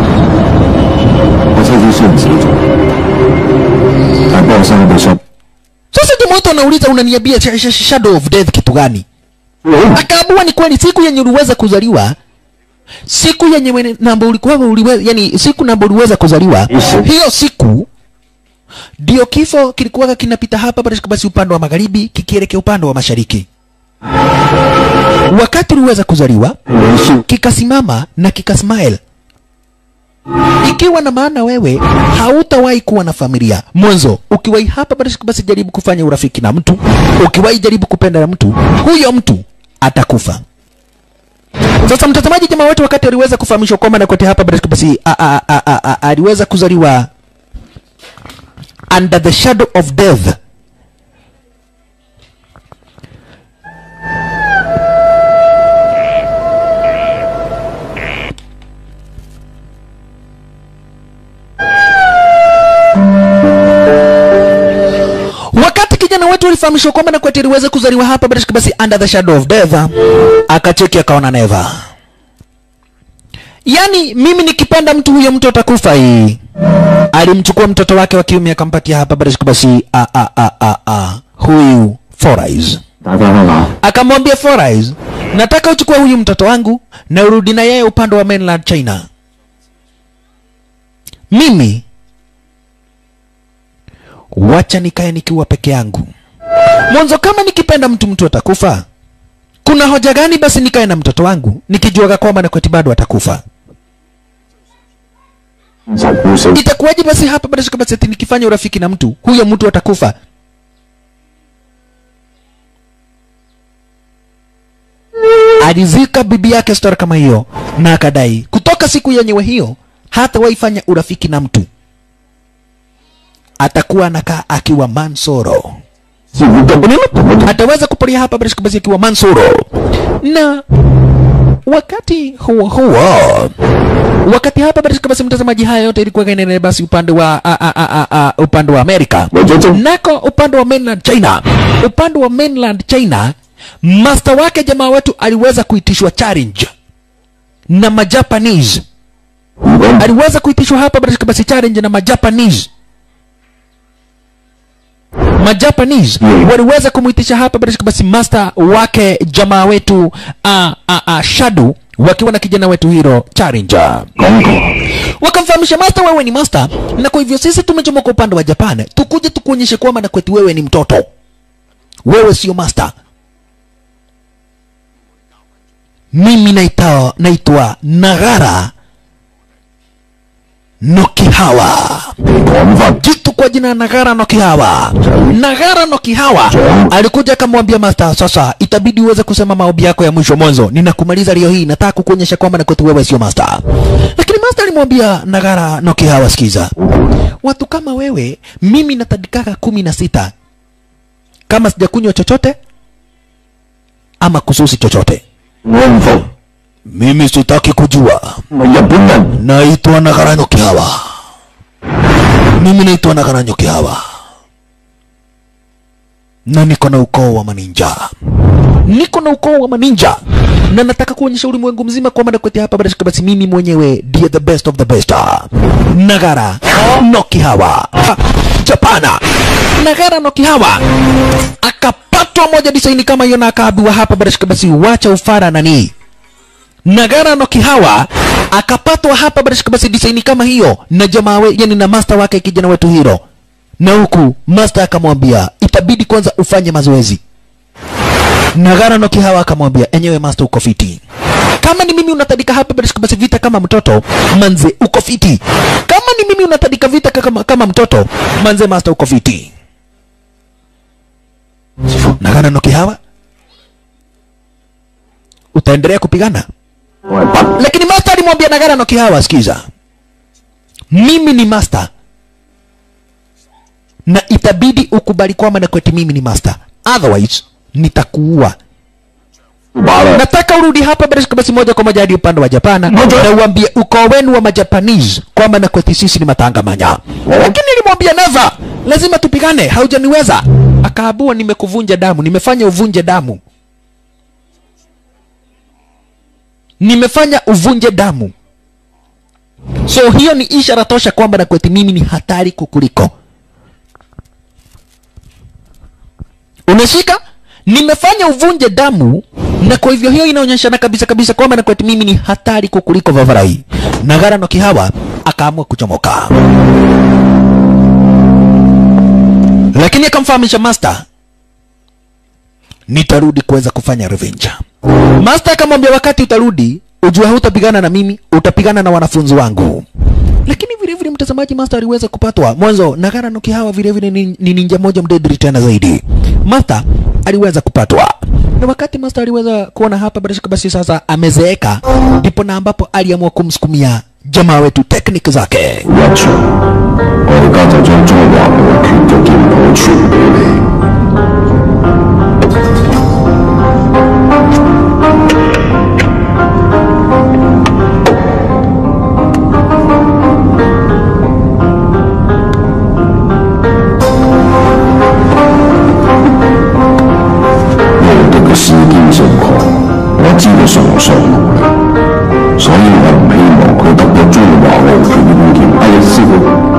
我曾经是你死者，但报上的说， sasa jamoto anauliza unaniambia sh- sh- shadow of death kitu gani akaambiwa ni kweli siku yenye uliweza kuzaliwa siku yenye wene- namba ulikuwa uliweza, yani siku namba uliweza kuzaliwa hiyo siku ndio kifo kilikuwa kinapita hapa basi basi upande wa magharibi kikielekea upande wa mashariki wakati uliweza kuzaliwa 人是 kikasimama na kikasmile ikiwa na maana wewe hautawahi kuwa na familia mwanzo ukiwahi hapa basi basi jaribu kufanya urafiki na mtu ukiwahi jaribu kupenda na mtu huyo mtu atakufa sasa mtazamaji jamaa wetu wakati aliweza kufahamishwa kwamba nakote hapa basi basi a- a- a- a- a- aliweza kuzaliwa under the shadow of death wakati kijana wetu alifahamishwa kwamba nakweti aliweza kuzaliwa hapa basi basi under the shadow of death akacheki akaona neva yaani mimi nikipenda mtu huyo mtu atakufa hii alimchukua mtoto wake wa kiume akampatia hapa basi basi a, a, a, a, a, huyu Forais 打電話我， akamwambia Forais nataka uchukue huyu mtoto wangu na urudi na yeye upande wa mainland China mimi wacha nikae nikiwa peke yangu mwanzo kama nikipenda mtu mtu atakufa kuna hoja gani basi nikae na mtoto wangu nikijuaga kwamba nakweti bado atakufa 就故死。 itakuwaje basi hapa basi kama seti nikifanya urafiki na mtu huyo mtu atakufa alizika bibi yake stori kama hiyo na akadai kutoka siku yenyewe hiyo hata waifanya urafiki na mtu atakuwa anakaa akiwa mansoro 似乎根本都同我 ataweza kupolia hapa basi basi akiwa mansoro na wakati huo huo wakati hapa basi basi mtazamaji haya yote ilikuwa inaendelea basi upande wa a, a, a, a, a, upande wa Amerika 為咗爭 nako upande wa mainland China upande wa mainland China master wake jamaa wetu aliweza kuitishwa challenge na majapanese 如果 aliweza kuitishwa hapa basi basi challenge na majapanese majapanese Mm. waliweza kumuitisha hapa basi basi master wake jamaa wetu uh, uh, uh, shadu wakiwa na kijana wetu hiro challenger 講過， wakamfahamisha master wewe ni master na kwa hivyo sisi tumechomoka upande wa japan tukuje tukuonyeshe kwamba na kwetu wewe ni mtoto wewe sio master mimi naitwa naitwa nagara nokihawa 講法 jitu kwa jina Nagara no Kihawa. Nagara no Kihawa alikuja akamwambia master, sasa itabidi uweze kusema maombi yako ya mwisho mwanzo, ninakumaliza leo hii, nataka kukuonyesha kwamba na kwetu wewe sio master. Lakini master alimwambia Nagara no Kihawa, sikiza, watu kama wewe mimi natadikaka kumi na sita kama sijakunywa chochote ama kususi chochote, 我唔服， mimi sitaki kujua. 我係日本人， naitwa Nagaranyo Kihawa. Mimi naitwa Nagaranyo Kihawa na niko na ukoo wa maninja, niko na ukoo wa maninja na nataka kuonyesha ulimwengu mzima kwamba nakweti hapa basi basi mimi mwenyewe ndiye the best of the best. Nagara no Kihawa Ha, Japana. Nagara no Kihawa akapatwa moja disaini kama hiyo na akaambiwa hapa basi basi wacha ufara nani Nagara no Kihawa akapatwa hapa basi basi design kama hiyo na jamaa we, yani na master wake kijana wetu hiro, na huku master akamwambia itabidi kwanza ufanye mazoezi. Nagara no Kihawa akamwambia enyewe master, uko fiti kama ni mimi unatadika hapa basi basi vita kama mtoto manze, uko fiti. Kama ni mimi unatadika vita kama, kama mtoto manze, master, uko fiti. Nagara no Kihawa, utaendelea kupigana 我係不 lakini master alimwambia Nagara no Kihawa, sikiza, mimi ni master na itabidi ukubali kwamba na kweti mimi ni master, otherwise nitakuua. 把啦， Nataka urudi hapa basi basi moja kwa moja hadi upande wa Japana na uambie ukoo wenu wa Majapanese kwamba na kweti sisi ni matangamanya. Lakini nilimwambia never, lazima tupigane, haujaniweza. Akaabua, nimekuvunja damu, nimefanya uvunje damu, nimefanya uvunje damu. So hiyo ni ishara tosha kwamba na kweti mimi ni hatari kukuliko. Unashika? Nimefanya uvunje damu na kwa hivyo hiyo inaonyeshana kabisa kabisa kwamba na kweti mimi ni hatari kukuliko Vavarai. Nagara no Kihawa akaamua kuchomoka, lakini akamfahamisha master, nitarudi kuweza kufanya revenge. Master akamwambia wakati utarudi, ujue hutapigana na mimi, utapigana na wanafunzi wangu. mtazamaji master aliweza kupatwa mwanzo nagara nuki hawa vile vile ni, ni ninja moja mdedri tena zaidi master aliweza kupatwa na wakati master aliweza kuona hapa bila shaka basi sasa amezeeka ndipo na ambapo aliamua kumsukumia jamaa wetu tekniki zake 一場，我而家就將中華無權嘅劍譜傳俾你。無敵嘅施劍成狂，我知道崇尚無力，所以我唔希望佢得到中華無權嘅寶劍。哎呀，師傅。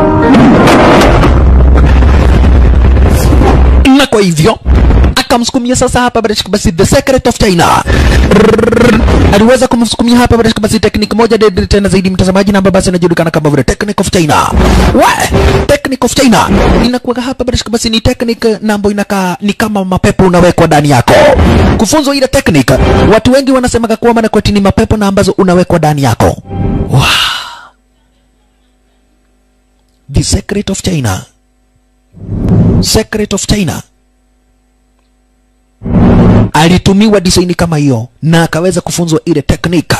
na kwa hivyo akamsukumia sasa hapa bila shaka basi the secret of China Rrrr. aliweza kumsukumia hapa bila shaka basi technique moja deadly tena zaidi mtazamaji na ambayo basi inajulikana kama vile technique of China we technique of China inakuwa hapa bila shaka basi ni technique na ambayo inakaa ni kama mapepo unawekwa ndani yako kufunzwa ile technique watu wengi wanasemaga kwamba na kweti ni mapepo na ambazo unawekwa ndani yako wow. the secret of China Secret of China alitumiwa design kama hiyo na akaweza kufunzwa ile teknika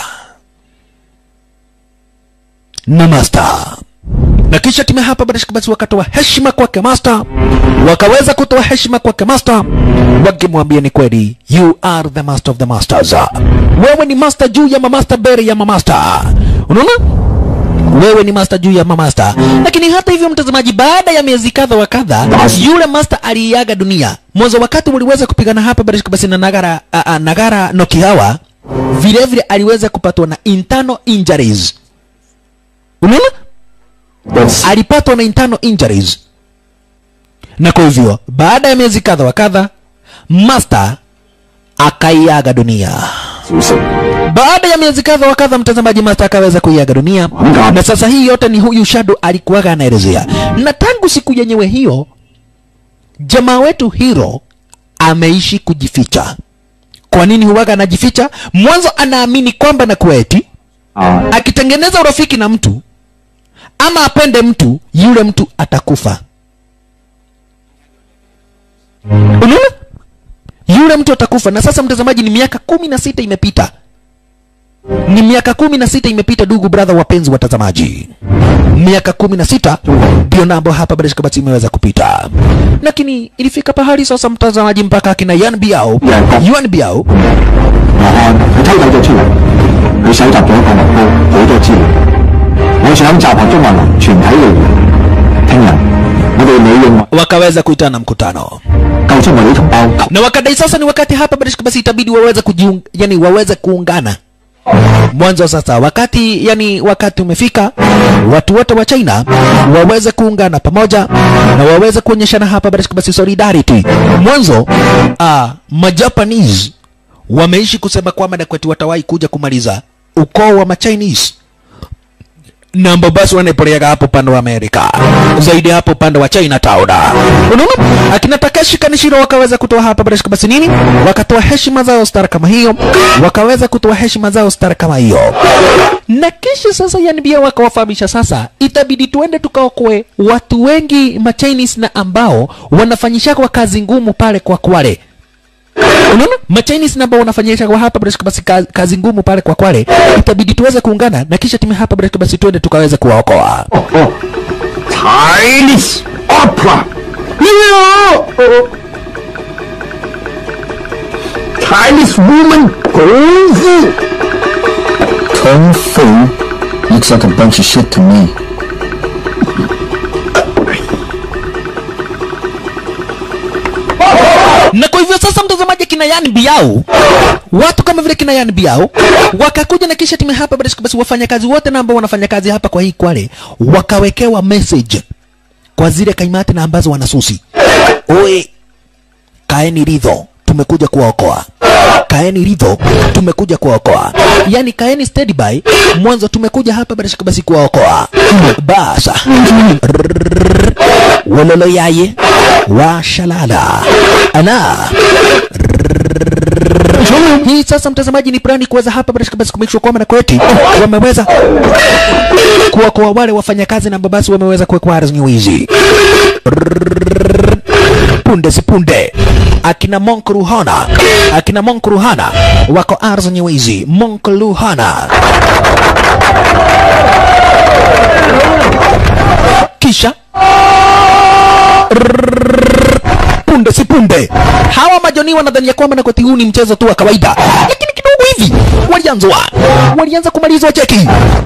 na master na kisha timu hapa bila shaka basi wakatoa heshima kwake master wakaweza kutoa heshima kwake master wakimwambia ni kweli you are the master of the masters wewe ni master juu ya mamaster bere ya mamaster unaona wewe ni master juu ya mamaster lakini hata hivyo mtazamaji baada ya miezi kadha wa kadha yule master aliaga dunia mwanzo wakati waliweza kupigana hapa bila shaka basi na nagara a, a, nagara nokihawa vile vile aliweza kupatwa na internal injuries unaona alipatwa na internal injuries na kwa hivyo baada ya miezi kadha wa kadha master akaiaga dunia 小心， baada ya miezi kadha wa kadha mtazamaji master akaweza kuiaga dunia na sasa hii yote ni huyu shadow alikuwaga anaelezea na tangu siku yenyewe hiyo jamaa wetu hero ameishi kujificha kwa nini huwaga anajificha mwanzo anaamini kwamba na kweti 啊， akitengeneza urafiki na mtu ama apende mtu yule mtu atakufa unaona yule mtu atakufa na sasa mtazamaji ni miaka kumi na sita imepita ni miaka kumi na sita imepita ndugu brother wapenzi watazamaji miaka kumi na sita ndio nambo hapa bila shaka basi imeweza kupita lakini ilifika pahali sasa mtazamaji mpaka akina yan biao yuan biao 羅漢佢偷走咗出嚟，佢搜集咗一個密煲，好多資料。我想集合中華民全體力量，聽日我哋利用 wakaweza kuitana mkutano 救出我哋啲同胞。 na wakadai sasa ni wakati hapa bila shaka basi itabidi waweze kujiung, yani waweze kuungana mwanzo sasa wakati yani wakati umefika watu wote wa china waweze kuungana pamoja na waweze kuonyeshana hapa bila shaka basi solidarity mwanzo uh, majapanese wameishi kusema kwamba na kwetu watawahi kuja kumaliza ukoo wa machinese na ambao basi wanaipeleka hapo upande wa Amerika zaidi hapo upande wa Chinatown. Unaona, akina Takeshi Kanishiro wakaweza kutoa hapa bila shaka basi nini, wakatoa heshima zao star kama hiyo, wakaweza kutoa heshima zao star kama hiyo, na kisha sasa yanibia wakawafahamisha sasa, itabidi tuende tukaokoe watu wengi ma Chinese na ambao wanafanyisha kwa kazi ngumu pale kwa Kwale unaona machinese na ambao wanafanyisha kwa hapa bila shaka basi kazi, kazi ngumu pale kwa Kwale, itabidi tuweze kuungana na kisha timu hapa bila shaka basi tuende tukaweze kuwaokoa. Chinese opera，呢個 Chinese woman 功夫。 Kung Fu looks like a bunch of shit to me. na kwa hivyo sasa mtazamaji kina yani biao watu kama vile kina yani biao wakakuja na kisha timu hapa bila shaka basi wafanyakazi wote na ambao wanafanya kazi hapa kwa hii Kwale wakawekewa message kwa zile kaimati na ambazo wanasusi oe kaeni ridho tumekuja kuwaokoa kaeni ridho tumekuja kuwaokoa yani kaeni steady by mwanzo tumekuja hapa bila shaka basi kuwaokoa basa wololo yaye washalala ana hii sasa mtazamaji ni plani kuweza hapa basi basi kumake sure kwamba na kweti wameweza kuwakoa wale wafanyakazi na babasi wameweza kuwekwa ardhi hizi punde si punde akina Monk Ruhana akina Monk Ruhana wako ardhi nyewezi Monk Ruhana kisha punde si punde hawa majoni wanadhania kwamba na kwati huu ni mchezo tu wa kawaida lakini kidogo hivi walianzwa walianza kumalizwa cheki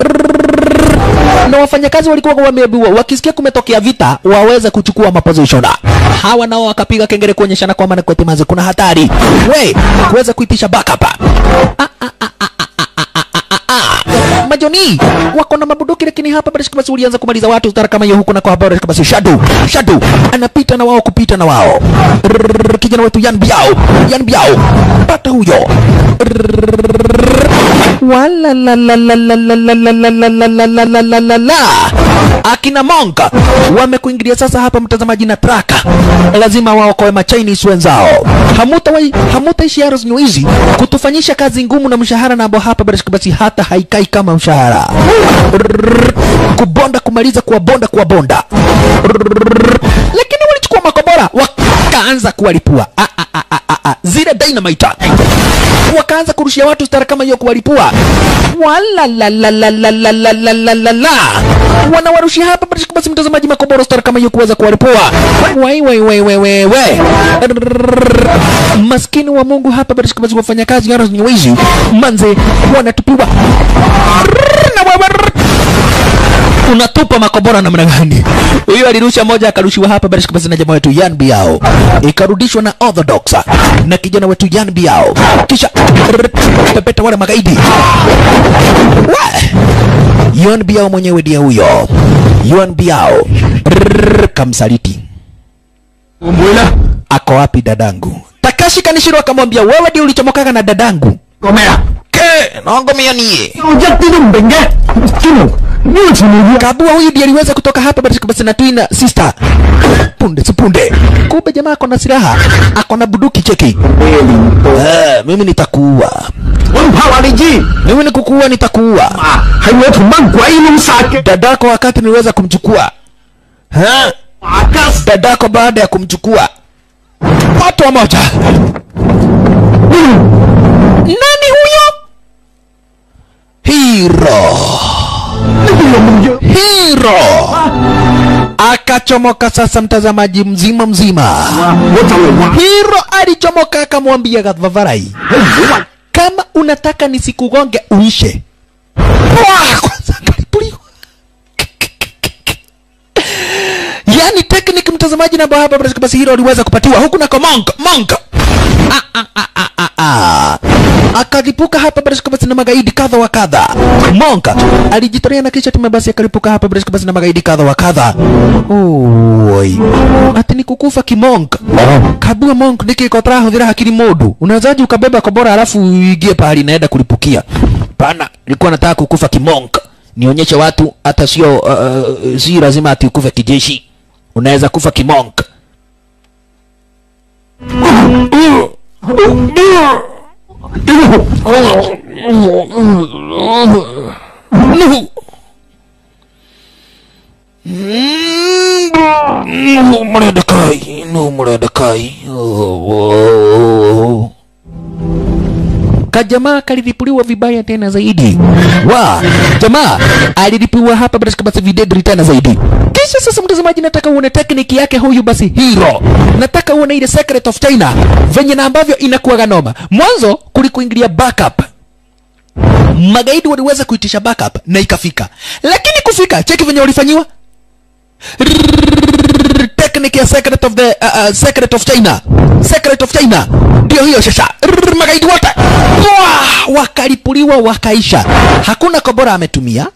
na wafanyakazi walikuwa wameambiwa wakisikia kumetokea vita waweze kuchukua maposition hawa nao wakapiga kengele kuonyeshana kwamba na kwati mazi kuna hatari we kuweza kuitisha backup ah, ah, ah, ah, ah, ah, ah, ah, ah, ah. majoni wako na mabuduki lakini hapa basi basi ulianza kumaliza watu stara kama hiyo huko na kwa habari basi shadow shadow anapita na wao kupita na wao Rrrr, kijana wetu Yan Biao Yan Biao pata huyo wala la la la la la la la la la la la la la la la la akina Monka wamekuingilia sasa hapa mtazamaji na traka lazima waokoe ma Chinese wenzao hamutawai hamutaishi aro hizi kutufanyisha kazi ngumu na mshahara na ambao hapa basi basi hata haikai kama mshahara Rrrr, kubonda kumaliza kuwabonda kuwabonda Rrrr, lakini walichukua makobora wakaanza kuwalipua ah, ah, ah, ah, ah, ah. zile dynamite wakaanza kurushia watu stara kama hiyo kuwalipua wala la la la la la la la la la la wanawarushia hapa basi basi mtazamaji makoboro stara kama hiyo kuweza kuwalipua wai wai wai wai wai wai Rrrr. maskini wa Mungu hapa basi basi wafanyakazi yaro nyewezi manze wanatupiwa Rrrr, na wewe unatupa makobora namna gani? Huyo alirusha moja akarushiwa hapa basi basi na jamaa wetu Yan Biao, ikarudishwa na Orthodox na kijana wetu Yan Biao, kisha rrrt, pepeta wale magaidi Wa! Yan Biao mwenyewe ndiye huyo Yan Biao Rrrr, kamsaliti. Mwila, Ako wapi dadangu? Takashi Kanishiro akamwambia wewe ndiye ulichomokaga na dadangu. 講咩啊？ Ke, naongomea nie. 我一啲都唔明嘅。天龍，呢個前面 Kabua huyu ndiye aliweza kutoka hapa basi basi na twin sister. Punde si punde. Kumbe jamaa ako na silaha, ako na buduki cheki. Eh, mimi nitakuua. 我唔怕話你知， Mimi nikukuua nitakuua. 啊，係我同班鬼佬殺嘅。 Dadako wakati niliweza kumchukua. Ha? 華家 Dadako baada ya kumchukua. Watu wa moja. Nani huyo? Hero. Hero. Akachomoka sasa mtazamaji mzima mzima. 我就嚟話 Hiro alichomoka akamwambia Gavavarai, 你唔好話 kama unataka nisikugonge uishe. Wah, kwanza akalipuliwa. Yaani technique mtazamaji na hapa basi basi Hiro aliweza kupatiwa huku na Monk Monk. Ah, ah, ah, ah, ah, ah. Akalipuka hapa basi basi na magaidi kadha wa kadha. Monk alijitolea na kisha tume basi akalipuka hapa basi basi na magaidi kadha wa kadha. Oi. Ati ni kukufa kimonk. Kabua monk niki kotra hudhira hakiri modu. Unawezaje ukabeba kobora alafu uingie pahali naenda kulipukia? Pana, nilikuwa nataka kukufa kimonk. Nionyeshe watu hata sio uh, uh, si lazima ati ukufe kijeshi. Unaweza kufa kimonk. No. No, Mordecai. No, Mordecai. Oh, oh. Kajamaa kalilipuliwa vibaya tena zaidi. Wa jamaa alilipuliwa hapa basi basi videdri tena zaidi. Kisha sasa, mtazamaji, nataka uone tekniki yake huyu basi Hero. Nataka uone ile secret of China venye na ambavyo inakuwa noma. Mwanzo kulikuingilia backup magaidi waliweza kuitisha backup na ikafika, lakini kufika, cheki venye walifanyiwa Rrrr, technique ya secret of the uh, uh, secret of China, secret of China ndio hiyo sasa. Rrrr, magaidi wote Wah, wakalipuliwa wakaisha. Hakuna kobora ametumia,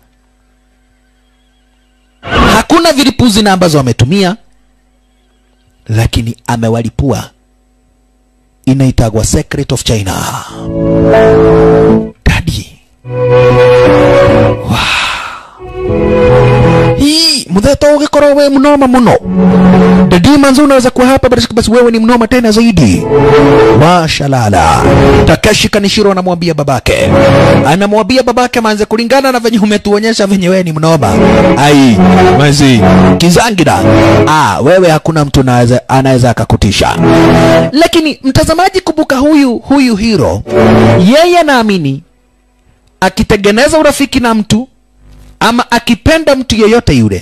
hakuna vilipuzi na ambazo ametumia, lakini amewalipua. Inaitagwa secret of China. Daddy. Wow. Hii muthe ugikorwo we mnoma muno dadi manzo unaweza kuwa hapa basi basi wewe ni mnoma tena zaidi mashalala takashi kanishiro anamwambia babake anamwambia babake manze kulingana na venye umetuonyesha venye wewe ni mnoma ai manzi kizangira ah wewe hakuna mtu anaweza anaweza akakutisha lakini mtazamaji kumbuka huyu huyu hiro yeye anaamini akitengeneza urafiki na mtu ama akipenda mtu yeyote yule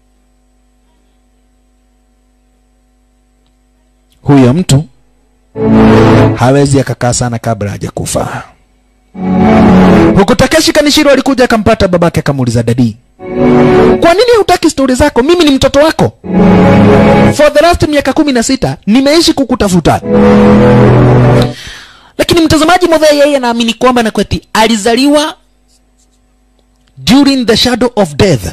huyo mtu hawezi akakaa sana kabla hajakufa huku takeshi kanishiro alikuja akampata babake akamuuliza dadi kwa nini hutaki stori zako mimi ni mtoto wako for the last miaka kumi na sita nimeishi kukutafuta lakini mtazamaji modhee yeye anaamini kwamba nakweti alizaliwa during the shadow of death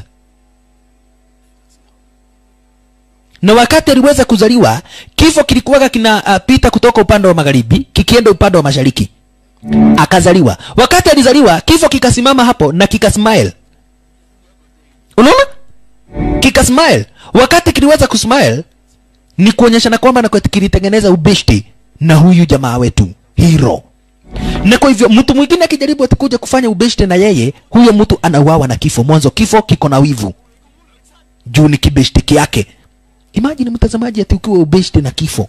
na wakati aliweza kuzaliwa kifo kilikuwaga kinapita uh, kutoka upande wa magharibi kikienda upande wa mashariki akazaliwa wakati alizaliwa kifo kikasimama hapo na kikasmile unaona kikasmile wakati kiliweza kusmile ni kuonyeshana kwamba na kilitengeneza ubishti na huyu jamaa wetu hero na kwa hivyo mtu mwingine akijaribu atakuja kufanya ubeshte na yeye huyo mtu anauawa na kifo mwanzo kifo kiko na wivu juu ni kibeshte yake imagine mtazamaji ati ukiwa ubeshte na kifo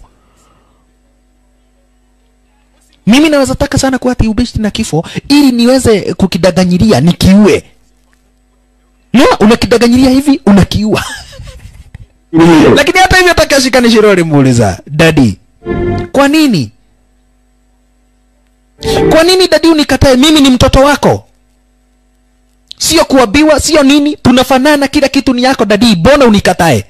mimi naweza taka sana kuwa ati ubeshte na kifo ili niweze kukidaganyilia nikiue no unakidaganyilia hivi unakiua lakini hata hivyo takashikani shirori muuliza dadi kwa nini kwa nini dadi unikatae mimi ni mtoto wako sio kuabiwa sio nini tunafanana kila kitu ni yako dadi mbona unikatae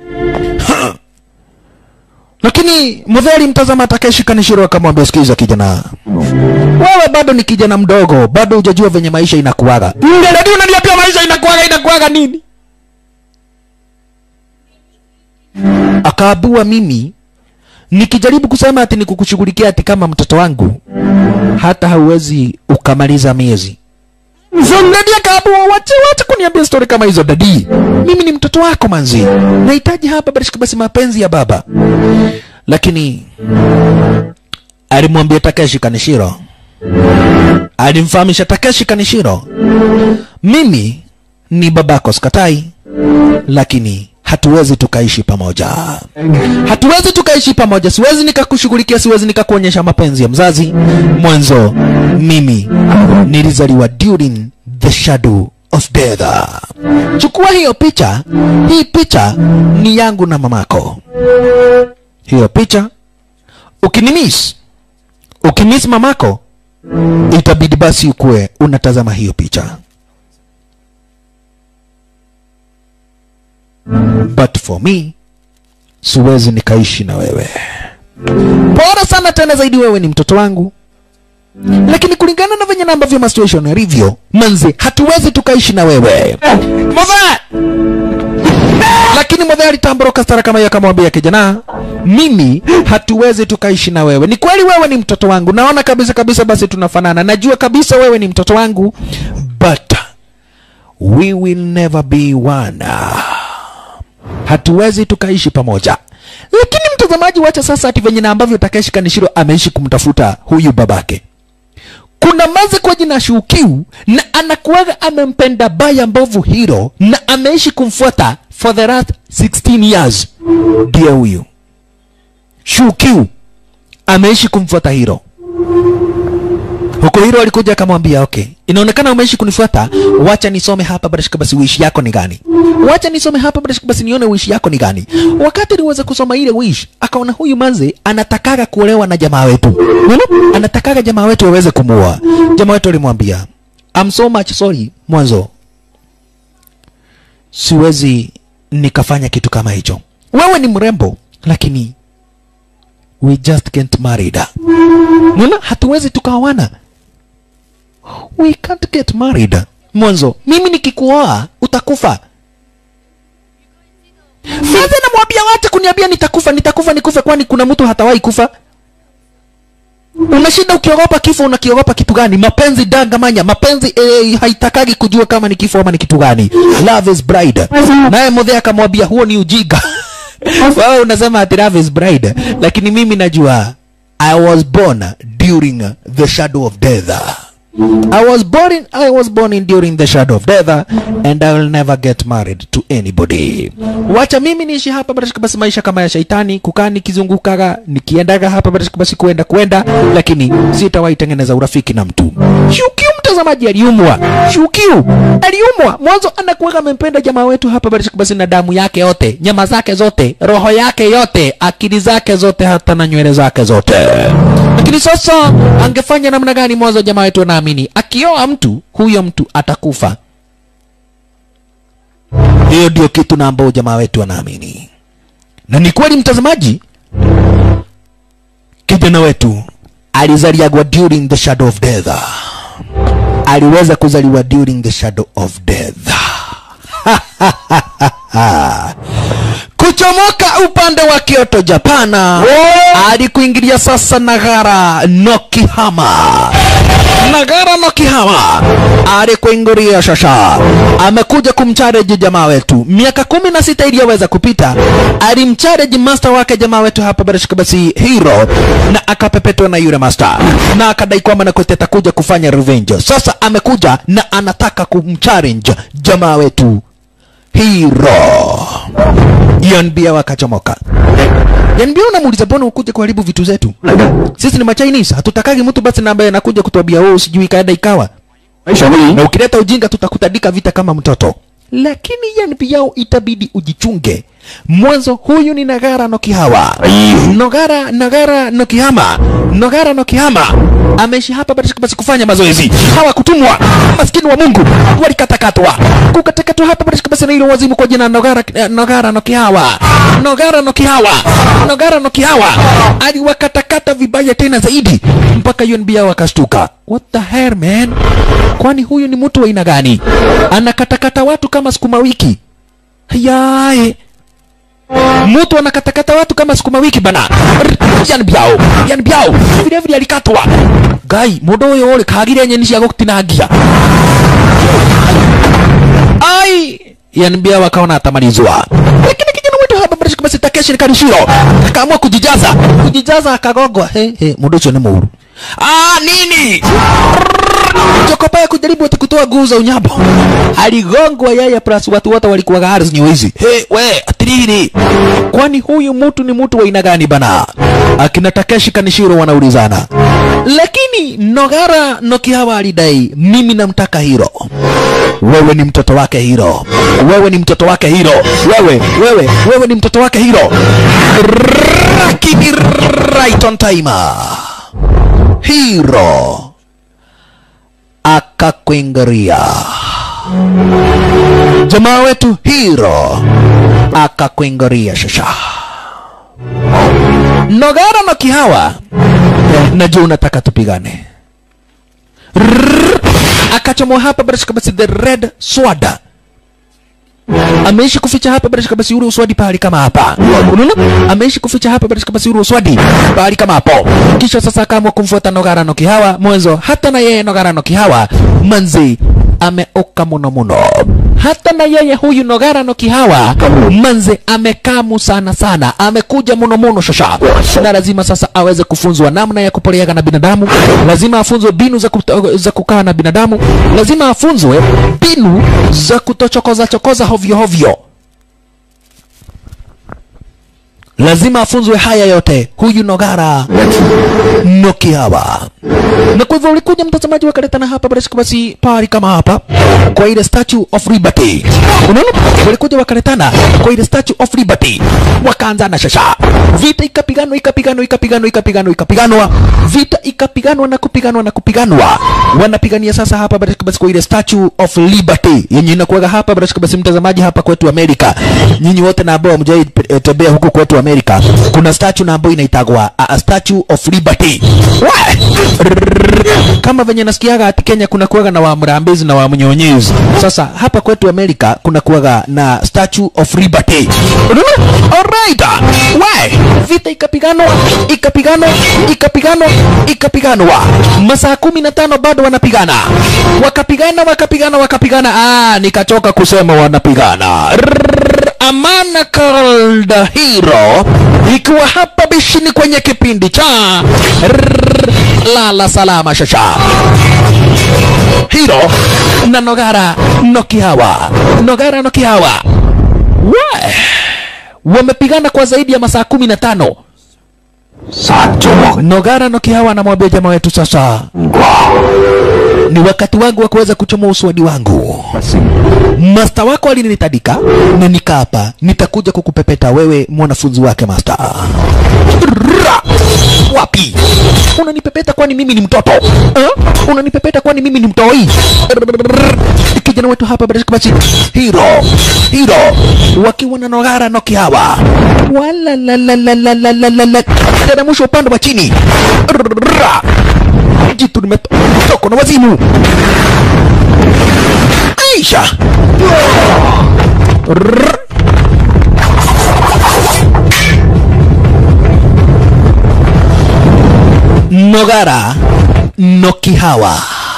lakini mudheri mtazama takeshi kanishiro akamwambia sikiza kijana wewe bado ni kijana mdogo bado hujajua venye maisha inakuaga dadi unaniambia maisha inakuaga inakuaga nini akaabua mimi nikijaribu kusema ati nikukushughulikia ati kama mtoto wangu hata hauwezi ukamaliza miezi dadi akaabua wache wache kuniambia stori kama hizo dadi mimi ni mtoto wako manzi nahitaji hapa basi basi mapenzi ya baba lakini alimwambia takeshi kanishiro alimfahamisha takeshi kanishiro mimi ni babako skatai lakini hatuwezi tukaishi pamoja hatuwezi tukaishi pamoja siwezi nikakushughulikia siwezi nikakuonyesha mapenzi ya mzazi mwanzo mimi nilizaliwa during the shadow of death chukua hiyo picha hii picha ni yangu na mamako hiyo picha ukinimis ukimiss mamako itabidi basi ukuwe unatazama hiyo picha but for me siwezi nikaishi na wewe bora sana tena zaidi wewe ni mtoto wangu lakini kulingana na venye na ambavyo masituation yalivyo manzi hatuwezi tukaishi na wewe Mothe! lakini modhe alitamboroka stara kama hiyo akamwambia kijana mimi hatuwezi tukaishi na wewe ni kweli wewe ni mtoto wangu naona kabisa kabisa basi tunafanana najua kabisa wewe ni mtoto wangu but we will never be one hatuwezi tukaishi pamoja lakini mtazamaji wacha sasa ati venye na ambavyo Takeshi Kanishiro ameishi kumtafuta huyu babake kuna maze kwa jina Shukiu na anakuwaga amempenda baya mbovu hiro na ameishi kumfuata for the last 16 years ndiye huyu Shukiu ameishi kumfuata hiro huko hiro alikuja akamwambia okay inaonekana umeishi kunifuata wacha nisome hapa barashika basi wish yako ni gani wacha nisome hapa barashika basi nione wish yako ni gani wakati niweza kusoma ile wish akaona huyu manze anatakaga kuolewa na jamaa wetu Unaona? anatakaga jamaa wetu aweze kumuoa jamaa wetu alimwambia I'm so much sorry mwanzo siwezi nikafanya kitu kama hicho wewe ni mrembo lakini we just can't marry da Unaona? hatuwezi tukaoana we can't get married mwanzo mimi nikikuoa utakufa sasa namwambia wacha kuniambia nitakufa nitakufa nikufe kwani kuna mtu hatawahi kufa unashinda ukiogopa kifo unakiogopa kitu gani mapenzi dangamanya mapenzi eh, haitakagi kujua kama ni kifo ama ni kitu gani love is bride naye mudhe akamwambia huo ni ujiga wewe unasema ati love is bride lakini mimi najua i was born during the shadow of death I was born in, I was born in during the shadow of death and I will never get married to anybody. Wacha mimi niishi hapa barashika basi maisha kama ya shaitani, kukaa nikizungukaga nikiendaga hapa barashika basi kuenda kuenda, lakini sitawahi tengeneza urafiki na mtu. Shukiu mtazamaji aliumwa, Shukiu aliumwa mwanzo, anakuwaga amempenda jamaa wetu hapa barashika basi na damu yake yote, nyama zake zote, roho yake yote, akili zake zote, hata na nywele zake zote lakini sasa angefanya namna gani mwanzo jamaa wetu anaamini akioa mtu huyo mtu atakufa hiyo ndio kitu na ambao jamaa wetu anaamini na ni kweli mtazamaji kijana wetu alizaliagwa during the shadow of death aliweza kuzaliwa during the shadow of death kuchomoka upande wa Kyoto Japana hadi kuingilia sasa Nagara Nokihama. Nagara Nokihama hadi kuingilia shasha, amekuja kumchareji jamaa wetu. Miaka kumi na sita iliyoweza kupita, alimchareji master wake jamaa wetu hapa Barashika basi Hero, na akapepetwa na yule master na akadai kwamba Nakote atakuja kufanya revenge. Sasa amekuja na anataka kumchallenge jamaa wetu Hero. Yanbia wakachomoka. Yanbia unamuuliza mbona ukuje kuharibu vitu zetu? Sisi ni Machinese, hatutakagi mtu basi na ambaye anakuja kutuambia wewe sijui kaenda ikawa. 哎，小美 Na ukileta ujinga tutakutandika vita kama mtoto. Lakini Yanbia itabidi ujichunge. Mwanzo huyu ni Nagara no Kihawa. Nogara Nagara no Kihama. Nogara no Kihama. Ameishi hapa basi basi kufanya mazoezi. Hawakutumwa. Maskini wa Mungu walikatakatwa. Kukatakatwa hapa basi basi na ile wazimu kwa jina Nogara eh, Nogara no Kihawa. Nogara no Kihawa. Nogara no Kihawa. Aliwakatakata vibaya tena zaidi mpaka UNBA wakastuka. What the hell man? Kwani huyu ni mtu wa aina gani? Anakatakata watu kama sukuma wiki. Yae. Mtu anakatakata watu kama sukuma wiki bana. Yan biao, yan biao. Vile vile alikatwa. Gai, mundu uyu uri kagire nyeni cia gutinangia. Ai, yan biao akaona atamalizwa. Lakini kijana wetu hapa bado kama Takeshi Kanishiro akaamua kujijaza, kujijaza akagogwa. He he, mundu ucio ni mũũru. Ah, nini? Jokopa ya kujaribu ati kutoa nguu za unyambo. Aligongwa yeye plus watu wote walikuwa gari nyeusi. He, we, atiriri. Kwani huyu mtu ni mtu wa aina gani bana? Akina Takeshi Kanishiro wanaulizana. Lakini Nogara Nokihawa alidai mimi namtaka hiro. Wewe ni mtoto wake hiro. Wewe ni mtoto wake hiro. Wewe, wewe, wewe ni mtoto wake hiro. Lakini right on time. Hiro akakuingiria jamaa wetu Hiro akakuingiria shasha Nogara na Kihawa, najua unataka tupigane. Rrrr, Akachomoa hapa bila shaka basi the red sword ameishi kuficha hapa bila shaka basi ule uswadi pahali kama hapa. Unaona? Ameishi kuficha hapa bila shaka basi ule uswadi pahali kama hapo. Kisha sasa akaamua kumfuata Nogara no Kihawa mwanzo, hata na yeye Nogara no Kihawa manzi ameoka muno muno. Hata na yeye huyu Nogara no Kihawa manze amekamu sana sana, amekuja muno muno shasha, na lazima sasa aweze kufunzwa namna ya kupoleaga na binadamu, lazima afunzwe mbinu za, kuto, za kukaa na binadamu, lazima afunzwe mbinu za kutochokoza chokoza hovyo hovyo. lazima afunzwe haya yote huyu Nogara Nokihawa. Na kwa hivyo ulikuja mtazamaji wakaletana hapa basi basi pari kama hapa kwa ile Statue of Liberty. Unaona? Walikuja wakaletana kwa ile Statue of Liberty. Wakaanza na shasha. Vita ikapiganwa ikapiganwa ikapiganwa ikapiganwa ikapiganwa. Vita ikapiganwa na kupiganwa na kupiganwa. Wanapigania sasa hapa basi basi kwa ile Statue of Liberty yenye inakuwa hapa basi basi mtazamaji hapa kwetu Amerika. Nyinyi wote na ambao hamjai eh, tembea huku kwetu Amerika Amerika kuna statue na ambayo inaitagwa a, a statue of liberty We! kama venye nasikiaga ati Kenya kuna kuwaga na wamrambezi na wamnyonyezi. Sasa hapa kwetu Amerika kuna kuwaga na statue of liberty. Unaona? Alright. We, vita ikapiganwa, ikapiganwa, ikapiganwa, ikapiganwa. Masaa kumi na tano bado wanapigana. Wakapigana, wakapigana, wakapigana. Ah, nikachoka kusema wanapigana. Rrrr, Amana called hero ikiwa hapa bishini kwenye kipindi cha Rrrr, lala salama shasha hiro na nogara nokihawa nogara nokihawa we wamepigana kwa zaidi ya masaa kumi na tano 殺咗我 nogara nokihawa anamwambia jamaa wetu sasa 唔啩， ni wakati wangu wa kuweza kuchomoa uswadi wangu 不成 masta wako alinitadika na nikaapa nitakuja kukupepeta wewe mwanafunzi wake masta Ra! wapi unanipepeta kwani mimi ni mtoto eh? unanipepeta kwani mimi ni mtoi Rrrr. kijana wetu hapa barashika basi hiro hiro wakiwa na nogara noki hawa walalalalalalalalala teremsha upande wa chini Rrrr. jitu limetoko na wazimu Aisha. Rrrr. Nogara Nokihawa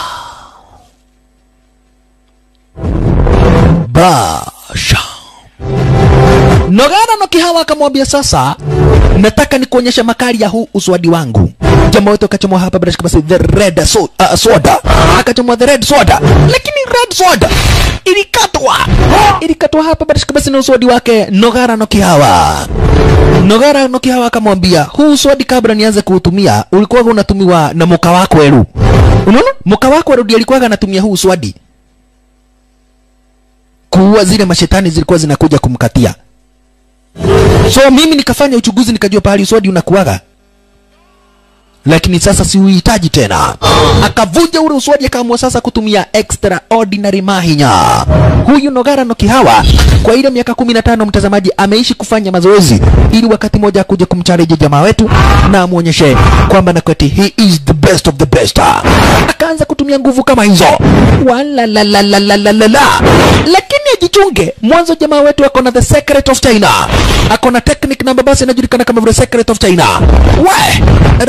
Basha Nogara Nokihawa akamwambia sasa, nataka nikuonyesha makali ya huu uswadi wangu. Jamaa wetu akachomoa hapa bila shaka basi the red so, uh, soda, akachomoa the red soda, lakini red soda ilikatwa, ilikatwa hapa bila shaka basi na uswadi wake Nogara Nokihawa. Nogara Nokihawa akamwambia huu uswadi kabla nianze kuutumia ulikuwa unatumiwa na moka wako Eru. Unaona, moka wako Eru ndiye alikuwa anatumia huu uswadi kuua zile mashetani zilikuwa zinakuja kumkatia. So mimi nikafanya uchunguzi nikajua pahali uswadi unakuaga, lakini sasa siuhitaji tena. Akavunja ule uswadi, akaamua sasa kutumia extraordinary mahinya. Huyu Nogara Nokihawa kwa ile miaka kumi na tano mtazamaji, ameishi kufanya mazoezi ili wakati mmoja akuje kumchallenge jamaa wetu na amwonyeshe kwamba na kweti he is the best of the best. Akaanza kutumia nguvu kama hizo, walalalalalala, lakini ajichunge. Mwanzo jamaa wetu ako na the secret of China, ako na technique namba basi inajulikana kama vile secret of China. We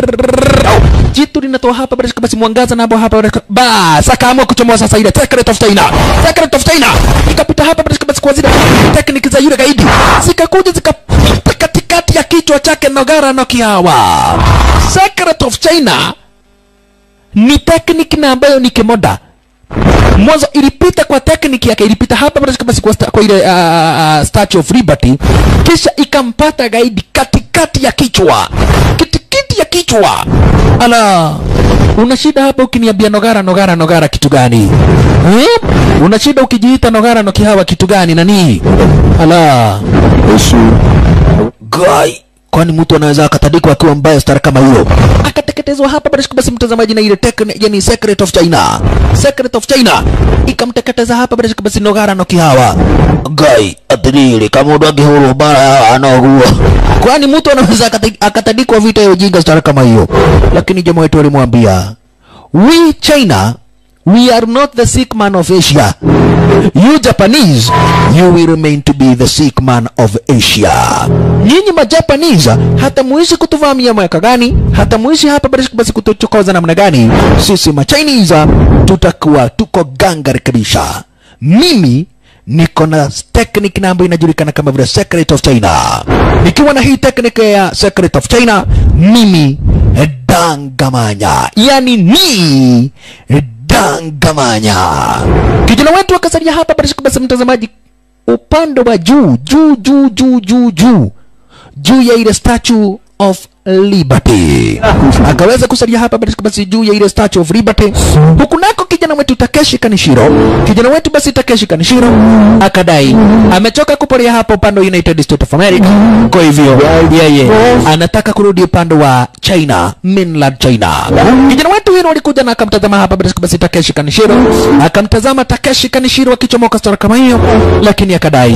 jitu linatoa hapa basi basi mwangaza nabo hapa bas, akaamua kuchomoa sasa ile secret of China, secret of China ikapita hapa basi basi kwa zile technique za yule gaidi zikakuja zikapita katikati ya kichwa chake Nogara Nokihawa. Secret of China ni technique na ambayo ni kimoda mwanzo ilipita kwa technique yake ilipita hapa basi basi kwa, sta, kwa ile uh, uh, statue of liberty kisha ikampata gaidi katikati ya kichwa kitikiti ya kichwa ala una shida hapa ukiniambia nogara nogara nogara kitu gani hmm? una shida ukijiita nogara nokihawa kitu gani nani ala 你輸， gai kwani mtu anaweza akatandikwa akiwa mbaya stara kama hiyo akateketezwa hapa basi basi mtazamaji na ile tekni yani secret of china secret of china ikamteketeza hapa basi basi nogara nokihawa gai atiriri kama ndo angihuru bara anaogua kwani mtu anaweza akati- akatandikwa vita ya ujinga stara kama hiyo lakini jamaa wetu alimwambia we china we are not the sick man of asia you japanese you will remain to be the sick man of asia nyinyi majapanese hata muishi kutuvamia mwaka gani hata muishi hapa basi basi kutuchokoza namna gani sisi machinese tutakuwa tuko gangari kabisa mimi niko na technique na ambayo inajulikana kama vile secret of china nikiwa na hii technique ya secret of china mimi dangamanya yani ni dangamanya kijana wetu akasalia hapa basi basi mtazamaji upande wa juu juu juu juu juu juu juu ya ile statue of liberty akaweza kusalia hapa basi basi juu ya ile statue of liberty huku nako kijana wetu takeshi kanishiro kijana wetu basi takeshi kanishiro akadai amechoka kuporea hapa upande wa united states of america kwa hivyo yeye anataka kurudi upande wa china China, mainland China. Kijana wetu Hiro alikuja na akamtazama hapa bila shaka basi Takeshi Kanishiro, akamtazama Takeshi Kanishiro akichomoka stora kama hiyo, lakini akadai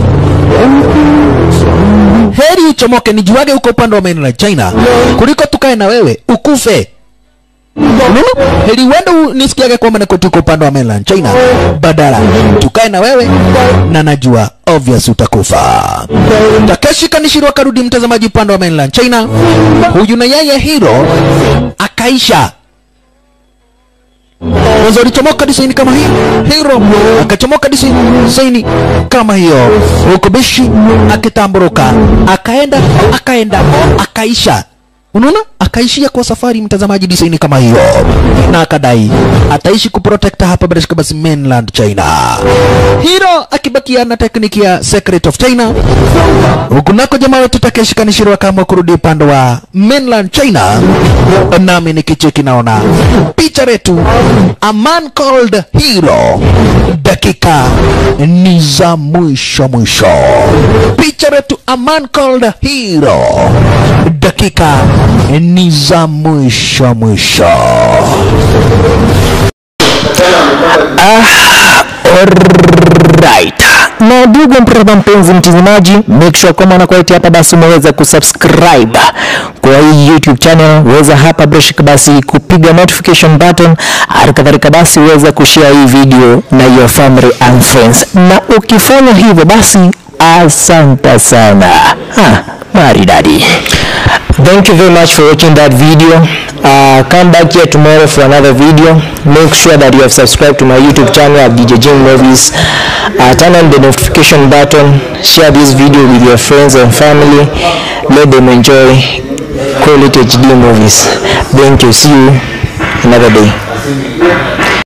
heri uchomoke nijuage huko upande wa mainland China kuliko tukae na wewe ukufe. Unaona? Heri uende u- nisikiage kwamba niko tuko upande wa mainland China, badala tukae na wewe na najua obvious utakufa. Takeshi Kanishiro akarudi mtazamaji upande wa mainland China, huyu na yeye Hiro akaisha mwanzo alichomoka disaini kama hii hiro akachomoka disi- disaini kama hiyo huku bishi akitamburuka akaenda akaenda akaisha unaona akaishia kwa safari mtazamaji disaini kama hiyo na akadai ataishi kuprotect hapa bila shaka basi mainland china hiro akibakia na tekniki ya secret of china huku nako jamaa wetu Takeshi Kanishiro akaamua kurudi upande wa mainland China, nami nikicheki naona picha letu a man called Hero, dakika ni za mwisho mwisho. Picha letu a man called Hero, dakika ni za mwisho mwisho. Alright. Na ndugu mpendwa mpenzi mtazamaji, make sure kama unakuletea hapa basi umeweza kusubscribe kwa hii YouTube channel, weza hapa bila shaka basi kupiga notification button, hali kadhalika basi weza kushare hii video na your family and friends, na ukifanya hivyo basi asante sana. Ha, maridadi. Thank you very much for watching that video. Uh, come back here tomorrow for another video. Make sure that you have subscribed to my YouTube channel at DJ Jim Movies. Uh, turn on the notification button. Share this video with your friends and family. Let them enjoy quality HD movies. Thank you. See you another day.